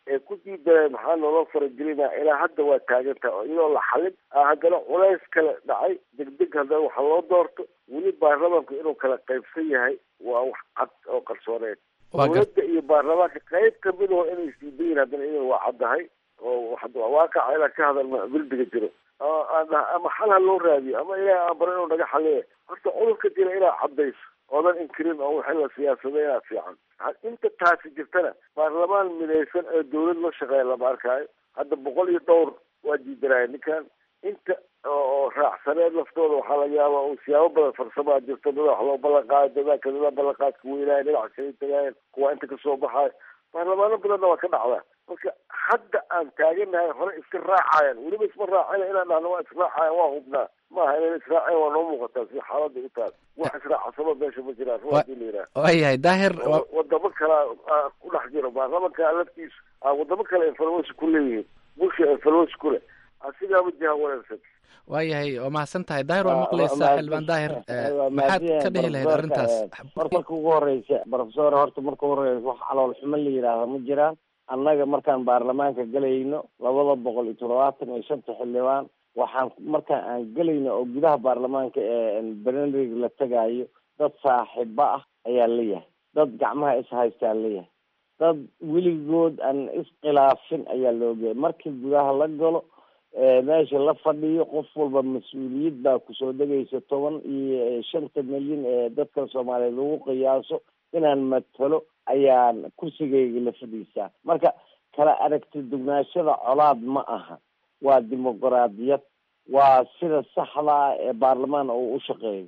ee ku diidaneen maxaa noola faragelinaa ilaa hadda waa taagan tahay oo iyadoo la xalin ah haddana culays kale dhacay degdeg haddana waxa loo doorto weli baarlamaanku inuu kala qaybsan yahay waa wax cad oo qarsooneed dowladda iyo baarlamaanka qayb kamid oo inay isdiidan yihin haddana iyada waa caddahay oo waaqaca inaan ka hadalno bilbiga jiro ama xal ha loo raadiyo ama ilaah aan baro inuu naga xaliye horta cudurka jira inaad caddayso oodan inkirin oo wixii la siyaasaday inaad fiican inta taasi jirtana baarlamaan midaysan ee dawlad la shaqeeya lama arkaayo hadda boqol iyo dhowr waa diidanaya ninkan inta oo raacsaneed laftooda waxaa laga yaaba uu siyaabo badan farsamaa jirto dada wax loo ballan qaado dadaka dada ballanqaadka weynaayo dhinaca kala tagaayan kuwa inta kasoo baxaayo baarlamaano badanna waa ka dhacdaa marka hadda aan taaganahay hore iska raacayaan weliba isma raacina inaan dhahno waa israacayan waa hubnaa maaha inaan israacayan waa noo muuqataa si xaalada u taal wax israacsamo meesha ma jiraan ru hadii la yidhaha waayahay daahir wadamo kale ku dhex jiro baarlamanka laftiisu wadamo kale influence ku leeyihiin bulsha influence ku leh asigaama jiha wanaagsan waayahay waa mahadsan tahay daahir waa maqlaysaa xildhibaan daahir maxaad ka dhihi lahayd arrintaas marka ugu horeysa profesor horta marka ugu horeysa wax calool xumo la yidhaahda ma jiraan annaga markaan baarlamaanka gelayno labada boqol iyo toddobaatan iyo shanta xildhibaan waxaan markaan aan gelayno oo gudaha baarlamaanka ee benerig la tegaayo dad saaxiibo ah ayaa leeyahay dad gacmaha is haystaa leeyahay dad weligood aan iskhilaafin ayaa loogeeyay markii gudaha la galo meesha la fadhiyo qof walba mas-uuliyad baa kusoo degaysa toban iyo shanta milyan ee dadka soomaaliyeed lagu qiyaaso inaan matalo ayaan kursigayga la fadhiisaa marka kala aragti dugnaashada colaad ma aha waa dimuqraadiyad waa sida saxda ah ee baarlamaan uu u shaqeeyo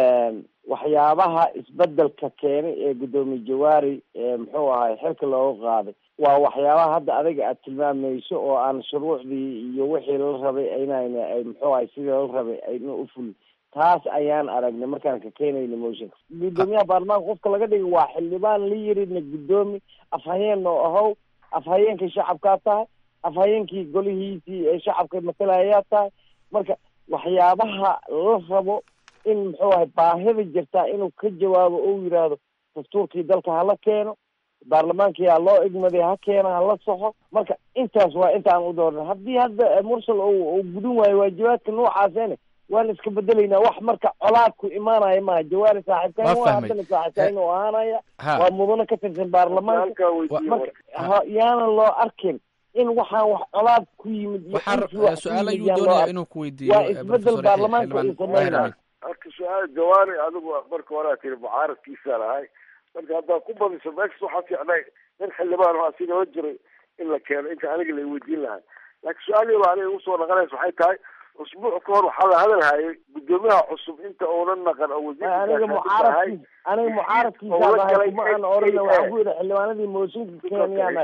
waxyaabaha isbedelka keenay ee guddoomiye jawaari muxuu ahay xilka looga qaaday waa waxyaabaha hadda adiga aad tilmaamayso oo aan shuruucdii iyo wixii la rabay aynayna ay muxuu ahay sidii la rabay ayna u fulin taas ayaan aragnay markaan ka keenayna motionka guddoomiyaha baarlamaanka qofka laga dhigay waa xildhibaan la yirina guddoomi afhayeen oo ahow afhayeenkii shacabkaa tahay afhayeenkii golihiisii ee shacabka matalayaa tahay marka waxyaabaha la rabo in muxuu ahay baahida jirtaa inuu ka jawaabo ou yidhaahdo dastuurkii dalka hala keeno baarlamaankii ha loo igmaday ha keeno hala saxo marka intaas waa inta aan u doorna haddii hadda mursal uu gudin waayo waajibaadka noocaasene waan iska bedelaynaa wax marka colaadku imaanaya maaha jawaari saaxiibkaan waa haddana saaxiibkaan u ahaanaya waa mudano ka tirsan baarlamaanka marka yaana loo arkin in waxaan wax colaad ku yimid waxaa su-aal ayuu doonaya inuu ku weydiiyo waa isbedel baarlamaanka uu sameynaya marka su-aal jawaari adigu marka horaa tiri mucaaradkiisa lahay marka haddaad ku badiso meeshas waxaa fiicnay nin xildhibaan oo asigala jiray in la keeno inta aniga la weydiin lahaa laakiin su-aal yaba aniga usoo naqanaysa waxay tahay usbuuc ka hor waxaa la hadalhayay guddoomiyaha cusub inta uunan naqan oo aniga mucaaradkiis aniga mucaaradkiisa lahay kuma aan orana waxaan ku yidhi xildhibaanadii mooshinka keenyaan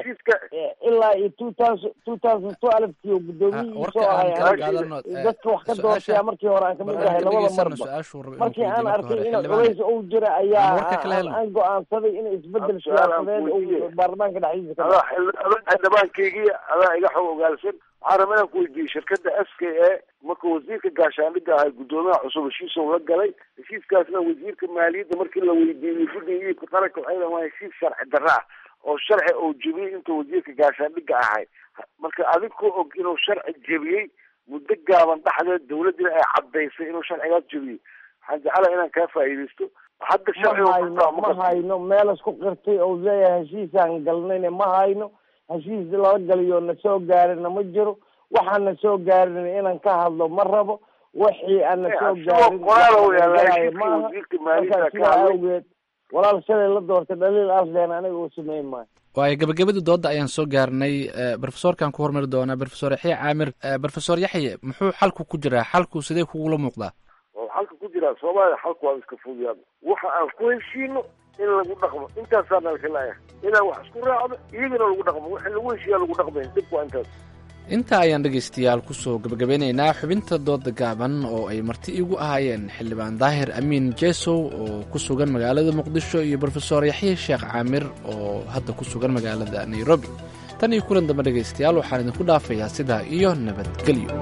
ilaa iyo two thousand two thousand twelvekii oo guddoomiyihii soo ahay dadka wax ka doortaya markii hore aan kamid ahay labada marba markii aan arkay in culays uu jira ayaa aan go-aansaday in isbedel siyaasadeed uu baarlamaanka dhexdiisa ka xildhibaankaygii adaa iga xog ogaalsan waxaan rabaa inaan ku weydiiyey shirkadda s k a marka wasiirka gaashaandhigga ahay guddoomiyaha cusub heshiisoo la galay heshiiskaasna wasiirka maaliyadda markii la weydiiyey fudhiga iibka qaranka waxay dhahan waa heshiis sharci darra ah oo sharci uu jebiyey intuu wasiirka gaashaandhigga ahay marka adinkoo og inuu sharci jebiyey muddo gaaban dhexdeed dawladdina ay caddaysay inuu sharcigaas jebiyey waxaan jeclahay inaan kaa faa'iidaysto hadda sharciga ma hayno meel isku qirtay oo leeyahay heshiisaan galnayna ma hayno heshiis lala galiyo na soo gaarina ma jiro waxaan na soo gaarin inaan ka hadlo ma rabo wixii aan na soo gaarin maaha marka sidaa awgeed walaal shalay la doortay dhaliil aslen aniga uu sameyn maayo waayo gabagabadii dooda ayaan soo gaarnay brofesorkan ku hormari doonaa brofesor yaxya caamir brofesor yaxye muxuu xalku ku jiraa xalku sidee kugula muuqdaa xalka ku jiraa soomaaliya xalku waa iska fudiyaan waxa aan ku heshiino in lagu dhaqmo intaasaa nalkalaaya inaan wax isku raacdo iyagana lagu dhaqmo wixii lagu heshiiyaa lagu dhaqmay dibku waa intaas intaa ayaan dhegaystayaal kusoo gabagabeynaynaa xubinta dooda gaaban oo ay marti igu ahaayeen xildhibaan daahir amiin jesow oo ku sugan magaalada muqdisho iyo brofesor yaxye sheekh caamir oo hadda ku sugan magaalada nairobi tan iyo kulan dambe dhegaystayaal waxaan idinku dhaafayaa sidaa iyo nabadgelyo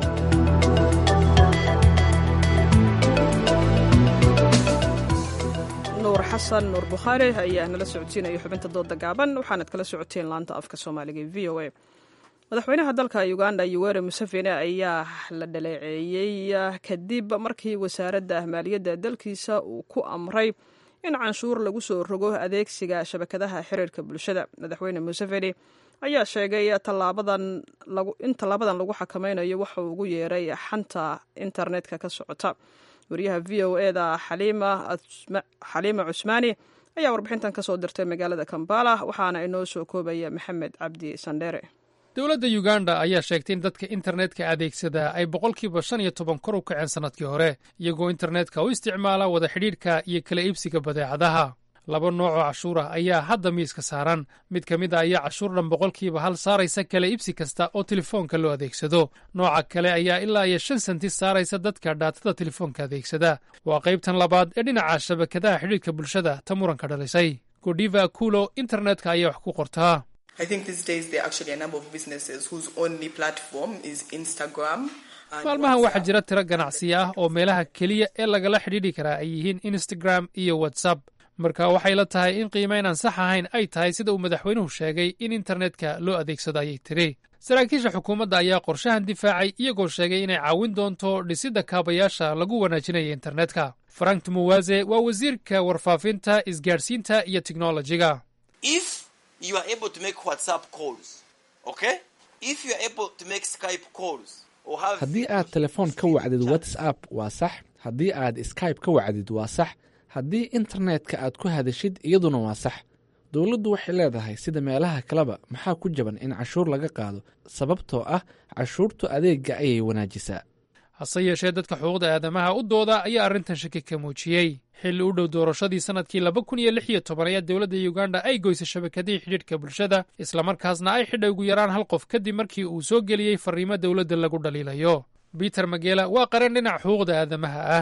xasan nuur bukhaari ayaa nala socodsiinaya xubinta dooda gaaban waxaanad kala socoteen laanta afka soomaaliga ee v o a madaxweynaha dalka uganda yoweri museveni ayaa la dhaleeceeyey kadib markii wasaaradda maaliyadda dalkiisa uu ku amray in canshuur lagu soo rogo adeegsiga shabakadaha xiriirka bulshada madaxweyne museveni ayaa sheegay in tallaabadan lagu xakameynayo waxa uu ugu yeeray xanta internetka ka socota wariyaha v o e da xaliima cusmaani ayaa warbixintan ka soo dirtay magaalada kambala waxaana inoo soo koobaya maxamed cabdi sandheere dowladda uganda ayaa sheegtay in dadka internetka adeegsada ay boqolkiiba shan iyo toban kor u kaceen sannadkii hore iyagoo internetka u isticmaala wada xidhiidhka iyo kala iibsiga badeecadaha laba nooc oo cashuur ah ayaa hadda miiska saaran mid ka mid a ayaa cashuur dhan boqolkiiba hal saaraysa kala iibsi kasta oo telefoonka loo adeegsado nooca kale ayaa ilaa iyo shan senti saaraysa dadka dhaatada telefoonka adeegsada waa qaybtan labaad ee dhinaca shabakadaha xidhiidhka bulshada ta muranka dhalisay godiva akulo internetka ayaa wax ku qortaa maalmahan waxaa jira tiro ganacsiya ah oo meelaha keliya ee lagala xidhiidhi karaa ay yihiin instagram iyo whatsapp marka waxay la tahay in qiimayn aan sax ahayn ay tahay sida uu madaxweynuhu sheegay in internetka loo adeegsado ayay tiri saraakiisha xukuumadda ayaa qorshahan difaacay iyagoo sheegay inay caawin doonto dhisidda kaabayaasha lagu wanaajinaya internetka frank tumuwaze waa wasiirka warfaafinta isgaadhsiinta iyo teknolojiga haddii aad telefoon ka wacdid whatsapp waa sax haddii aad skybe ka wacdid waa sax haddii internetka aad ku hadashid iyaduna waa sax dowladdu waxay leedahay sida meelaha kaleba maxaa ku jaban in cashuur laga qaado sababtoo ah cashuurtu adeegga ayay wanaajisaa hase yeeshee dadka xuquuqda aadamaha u dooda ayaa arrintan shaki ka muujiyey xilli u dhow doorashadii sannadkii laba kun iyo lix iyo toban ayaa dowladda uganda ay goysay shabakadihii xidhiidhka bulshada islamarkaasna ay xidhay ugu yaraan hal qof kadib markii uu soo geliyey farriimo dowladda lagu dhaliilayo peter magela waa qaran dhinaca xuquuqda aadamaha ah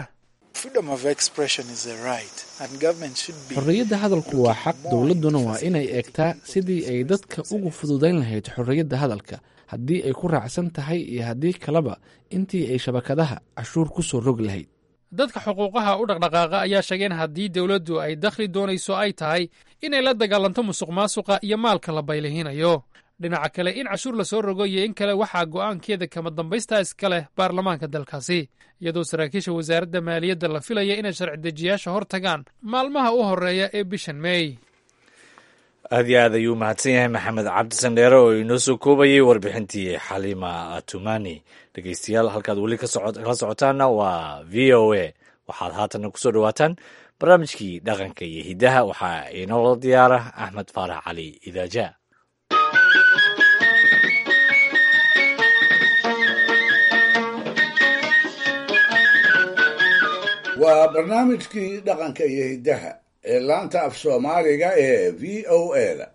xorriyadda hadalku waa xaq dowladduna waa inay eegtaa sidii ay dadka ugu fududayn lahayd xorriyadda hadalka haddii ay ku raacsan tahay iyo haddii kaleba intii ay shabakadaha cashuur ku soo rog lahayd dadka xuquuqaha u dhaqdhaqaaqa ayaa sheegeen haddii dowladdu ay dakhli doonayso ay tahay inay la dagaalanto musuq maasuqa iyo maalka la baylihinayo dhinaca kale in cashuur lasoo rogo iyo in kale waxaa go'aankeeda kama dambaysta iska leh baarlamaanka dalkaasi iyadoo saraakiisha wasaaradda maaliyadda la filaya inay sharci dejiyaasha hor tagaan maalmaha u horreeya ee bishan meey aad iyo aad ayuu mahadsan yahay maxamed cabdi sandheere oo inoo soo koobayay warbixintii xaliima atumani dhegeystayaal halkaad weli kala socotaanna waa v o a waxaad haatanna kusoo dhawaataan barnaamijkii dhaqanka iyo hiddaha waxaa inoola diyaara axmed faarax cali idaaja waa barnaamijkii dhaqanka iyo hiddaha ee laanta af soomaaliga ee v o a da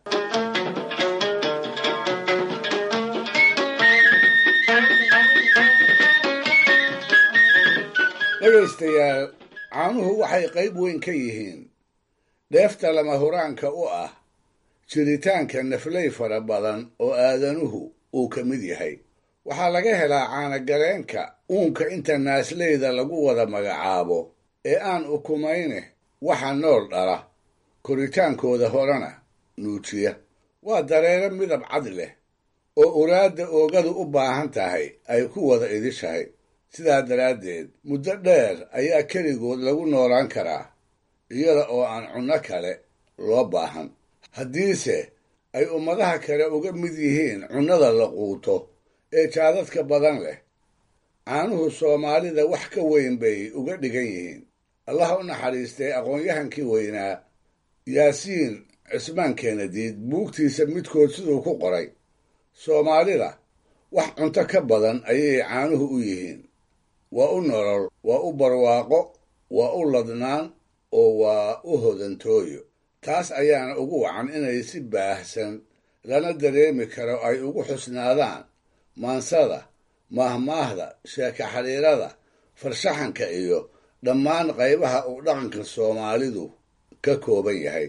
dhegaystayaal caanuhu waxay qayb weyn ka yihiin dheefta lama huraanka u ah jiritaanka naflay fara badan oo aadanuhu uu ka mid yahay waxaa laga helaa caanagaleenka uunka inta naasleyda lagu wada magacaabo ee aan ukumayne waxa nool dhala koritaankooda horena nuujiya waa dareero midab cad leh oo uraadda oogadu u baahan tahay ay ku wada idishahay sidaa daraaddeed muddo dheer ayaa keligood lagu noolaan karaa iyada oo aan cunno kale loo baahan haddiise ay ummadaha kale uga mid yihiin cunnada la quuto ee jaadadka badan leh caanuhu soomaalida wax ka weyn bay uga dhigan yihiin allah u naxariistay aqoon-yahankii weynaa yaasiin cismaan keenadiid buugtiisa midkood siduu ku qoray soomaalida wax cunto ka badan ayay caanuhu u yihiin waa u nolol waa u barwaaqo waa u ladnaan oo waa u hodantooyo taas ayaana ugu wacan inay si baahsan lana dareemi karo ay ugu xusnaadaan maansada maahmaahda sheeka xidhiirada farshaxanka iyo dhammaan qaybaha uu dhaqanka soomaalidu ka kooban yahay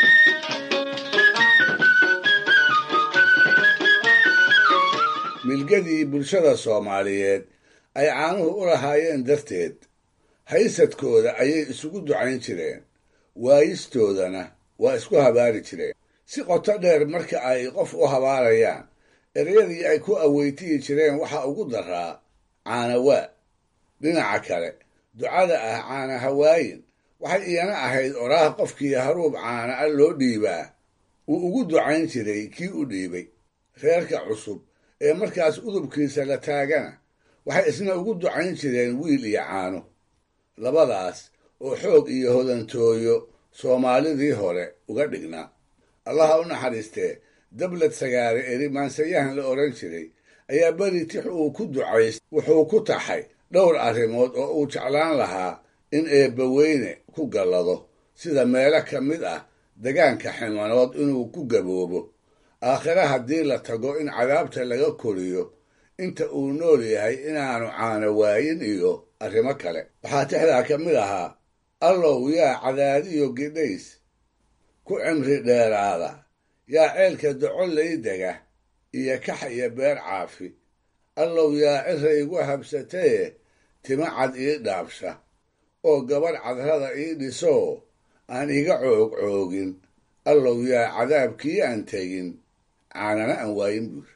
milge milgadii bulshada soomaaliyeed ay caanuhu u lahaayeen darteed haysadkooda ayay isugu ducayn jireen waayistoodana waa isku habaari jireen si qoto dheer marka ay qof u habaarayaan ereyadii ay ku aweytiyi jireen waxaa ugu daraa caanawaa dhinaca kale ducada ah caana hawaayin waxay iyana ahayd oraah qofkii haruub caana a loo dhiibaa uu ugu ducayn jiray kii u dhiibay reerka cusub ee markaas udubkiisa la taagana waxay isna ugu ducayn jireen wiil iyo caano labadaas oo xoog iyo hodantooyo soomaalidii hore uga dhignaa allaha u naxariistee dablad sagaare eri maansayahan la odhan jiray ayaa beri tix uu ku ducays wuxuu ku taxay dhowr arrimood oo uu jeclaan lahaa in eebbaweyne ku gallado sida meelo ka mid ah degaanka ximanood inuu ku gaboobo aakhire haddii la tago in cadaabta laga koriyo inta uu nool yahay inaanu caano waayin iyo arrimo kale waxaa tixdaa ka mid ahaa allow yaa cadaadiyo gidhays ku cimri dheeraada yaa ceelka docollay dega iyo kax iyo beer caafi allow yaa cira igu habsataye tima cad ii dhaabsha oo gabadh cadrada ii dhisoo aan iga coog coogin allow yaa cadaabkii aan tegin caanana aan waayin buur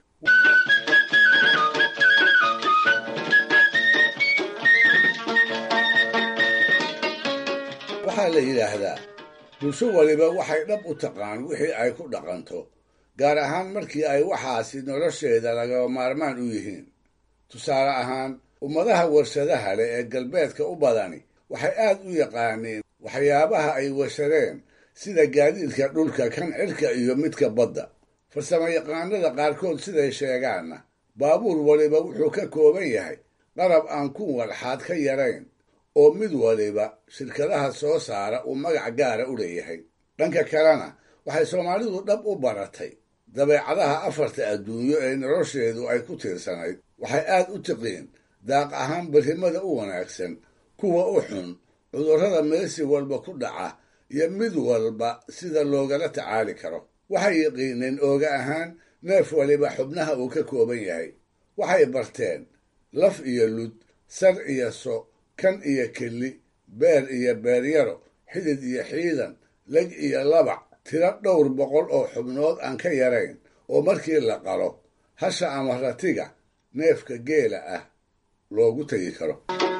waxaa la yidhaahdaa bulsho waliba waxay dhab u taqaan wixii ay ku dhaqanto gaar ahaan markii ay waxaasi nolosheeda lagaba maarmaan u yihiin tusaale ahaan ummadaha warshadaha leh ee galbeedka u badani waxay aad u yaqaaneen waxyaabaha ay warshadeen sida gaadiidka dhulka kan cirka iyo midka badda farsamo yaqaanada qaarkood siday sheegaanna baabuur waliba wuxuu ka kooban yahay qarab aan kun walxaad ka yarayn oo mid waliba shirkadaha soo saara uu magac gaara u leeyahay dhanka kalena waxay soomaalidu dhab u baratay dabeecadaha afarta adduunyo ee nolosheedu ay ku tiirsanayd waxay aad u tiqiin daaq ahaan berrimada u wanaagsan kuwa u xun cudurrada meesi walba ku dhaca iyo mid walba sida loogala tacaali karo waxay yaqiineen ooga ahaan neef waliba xubnaha uu ka kooban yahay waxay barteen laf iyo lud sar iyo so kan iyo kelli beer iyo beeryaro xidid iyo xiidan leg iyo labac tiro dhowr boqol oo xubnood aan ka yarayn oo markii la qalo hasha ama ratiga neefka geela ah loogu tegi karo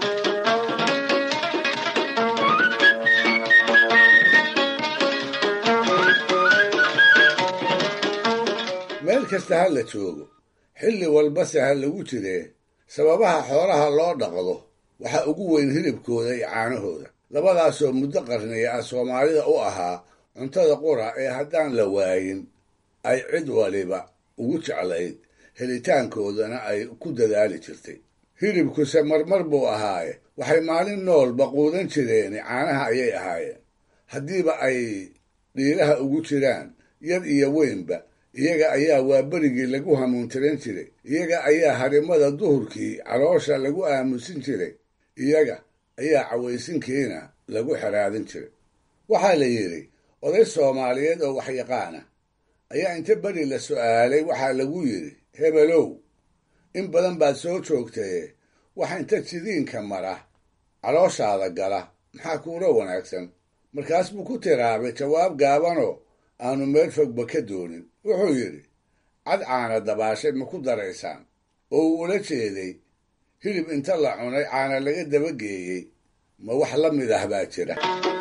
meel kasta ha la joogo xilli walbase ha lagu jiree sababaha xoolaha loo dhaqdo waxaa ugu weyn hilibkooda iyo caanahooda labadaasoo muddo qarniya ah soomaalida u ahaa cuntada qura ee haddaan la waayin ay cid waliba ugu jeclayd helitaankoodana ay ku dadaali jirtay hilibkuse marmar buu ahaaye waxay maalin noolba quudan jireen caanaha ayay ahaayeen haddiiba ay dhiiraha ugu jiraan yar iyo weynba iyaga ayaa waa berigii lagu hamuuntiran jiray iyaga ayaa harimada duhurkii caloosha lagu aamusin jiray iyaga ayaa cawaysinkiina lagu xeraadin jiray waxaa la yidhi oday soomaaliyeed oo waxyaqaana ayaa inta beri la su'aalay waxaa lagu yidhi hebelow in badan baad soo joogtaye waxa inta jidiinka mara calooshaada gala maxaa kuula wanaagsan markaas buu ku tiraabay jawaab gaabanoo aanu meel fogba ka doonin wuxuu yidhi cad caana dabaashay ma ku daraysaan oo uu ula jeeday hilib inta la cunay caana laga dabageeyey ma wax la mid ah baa jira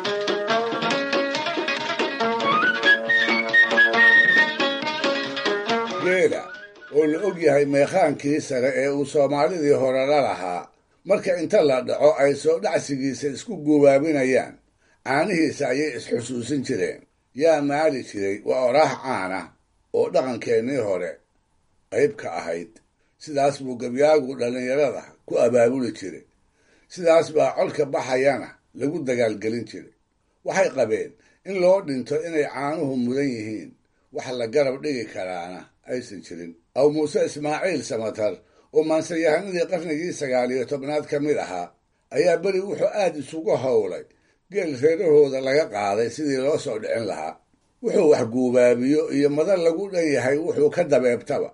geela oo la og yahay meekhaankii sare ee uu soomaalidii hore la lahaa marka inta la dhaco ay soo dhacsigiisa isku gubaabinayaan caanihiisa ayay isxusuusin jireen yaa maali jiray waa oraax caana oo dhaqankeennii hore qayb ka ahayd sidaas buu gabyaagu dhallinyarada ku abaabuli jiray sidaas baa colka baxayana lagu dagaalgelin jiray waxay qabeen in loo dhinto inay caanuhu mudan yihiin wax la garab dhigi karaana aysan jirin aw muuse ismaaciil samatar oo maansayahanadii qarnigii sagaal iyo tobnaad ka mid ahaa ayaa beri wuxuu aad isugu howlay geel reerahooda laga qaaday sidii loo soo dhicin lahaa wuxuu wax guubaabiyo iyo madan lagu dhan yahay wuxuu ka dabeebtaba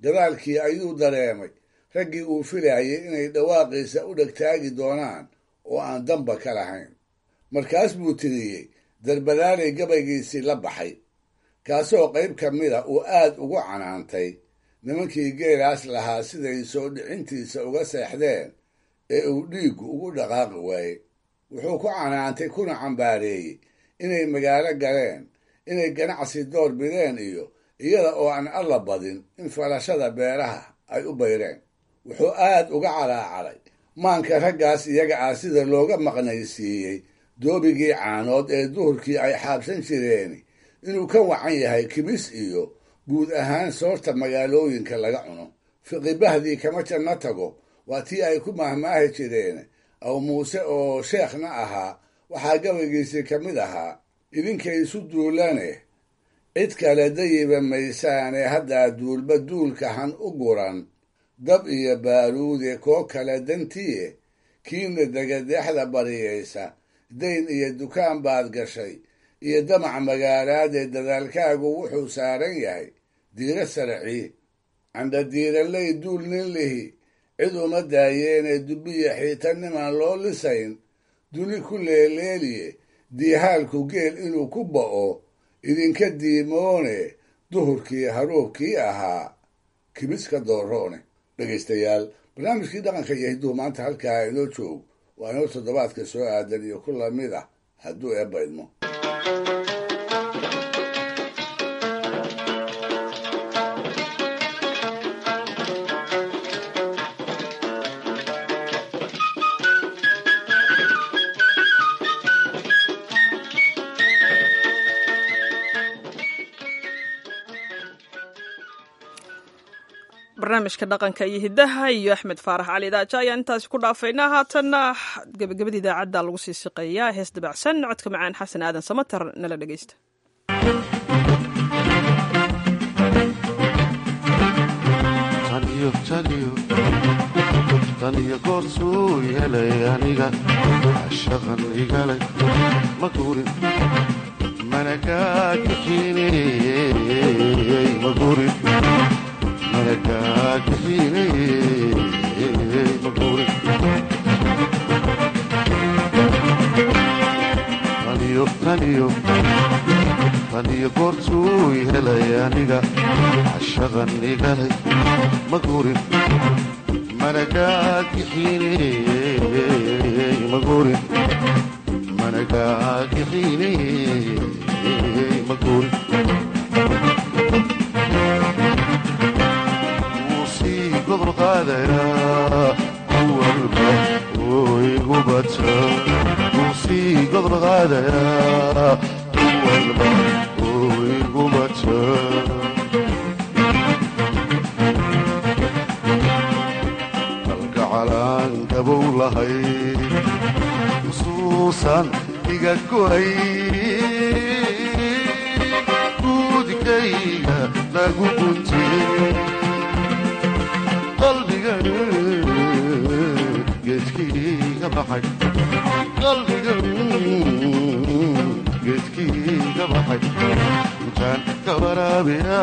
gadaalkii ayuu dareemay raggii uu filayay inay dhawaaqiisa u dhegtaagi doonaan oo aan damba ka lahayn markaas buu tiriyey darbadaalay gabaygiisii la baxay kaasoo qayb ka mida uu aad ugu canaantay nimankii geelaas lahaa siday soo dhicintiisa uga seexdeen ee uu dhiiggu ugu dhaqaaqi waayey wuxuu ku canaantay kuna cambaareeyey inay magaalo galeen inay ganacsi door bideen iyo iyada oo aan alla badin in falashada beeraha ay u bayreen wuxuu aad uga calaacalay maanka raggaas iyaga ah sida looga maqnaysiiyey doobigii caanood ee duhurkii ay xaabsan jireen inuu ka wacan yahay kibis iyo guud ahaan soorta magaalooyinka laga cuno fiqibahdii kama janno tago waa tii ay ku mahmaahi jireen aw muuse oo sheekhna ahaa waxaa gabaygiisii ka mid ahaa idinkay isu duulane cid kale dayiba maysaane haddaa duulba duulkahan u guran dab iyo baaruude koo kale dantiye kiina degadeexda bariyaysa dayn iyo dukaan baad gashay iyo damac magaalaadee dadaalkaagu wuxuu saaran yahay diiro saracii candha diiranley duul nin lihi cid uma daayeene dubbiya xiitanimaan loo lisayn duni ku leeleeliye diihaalku geel inuu ku ba'o idinka diimoone duhurkii haruubkii ahaa kibiska dooroone dhegaystayaal barnaamijkii dhaqanka iyo hidduhu maanta halkaa inoo joog waa inoo toddobaadka soo aadan iyo ku lamid ah hadduu eebba idmo barnaamijka dhaqanka iyo hiddaha iyo axmed faarax cali daaja ayaan intaasi ku dhaafaynaa haatanna gebagabada idaacadda lagu sii siqeeyaa hees dabacsan codka macaan xasan aadan samatar nala dhegeysta taniyo goorsuu helay aniga shaqan igalay ma guurin mana kaa kaxiiney ma guurin mana kaa kaxiiney ma guurin taniyo taniyo taniyo goorsuu helay aniga shaqan igalay ma guurin maguurin managaagixine maguurin wuu sii gobol qaadayaa kuwalba oo igu bata wuu sii gobol qaadayaa kuwalba oo igu bata gabow lahay xusuusan iga gohay guudkayga lagu guntiyey qalbiga geedkiiga baxay qalbiga geedkiiga baxay intaan ka waraabiya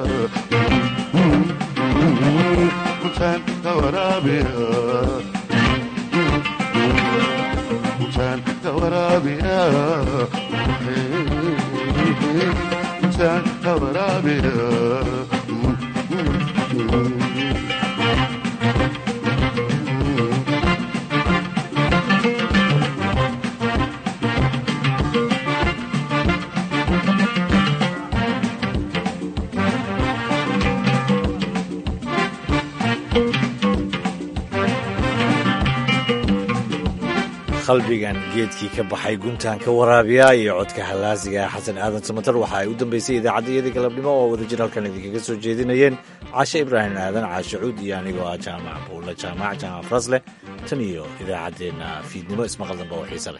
intaan ka waraabiya intaan ka waraabiya intaan ka waraabiya qalbigan geedkii ka baxay guntaan ka waraabiya iyo codka hallaasiga xasan aadan samatar waxa ay u dambeysay idaacaddayadii galabnimo oo wadajir halkan idinkaga soo jeedinayeen cashe ibraahim aadan caashe cuud iyo anigoo ah jaamac buulla jaamac jaamac frasleh tan iyo idaacaddeenna fiidnimo ismaqal dambe oo xiise leh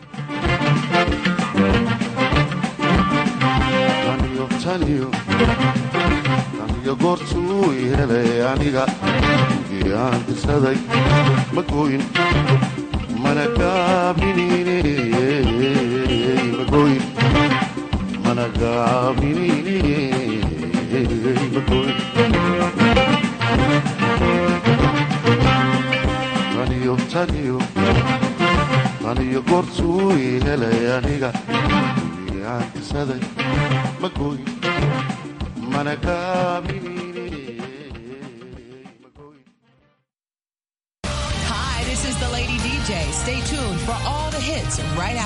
aniga goortuu helay aniga gii aan dirsaday ma gooyin mana gaabinine magoyin mana gaabinine magoyin i helay aniga gurigii aan tirsaday ma gooyin mana gaabinine Hi, this is the Lady DJ. Stay tuned for all the hits right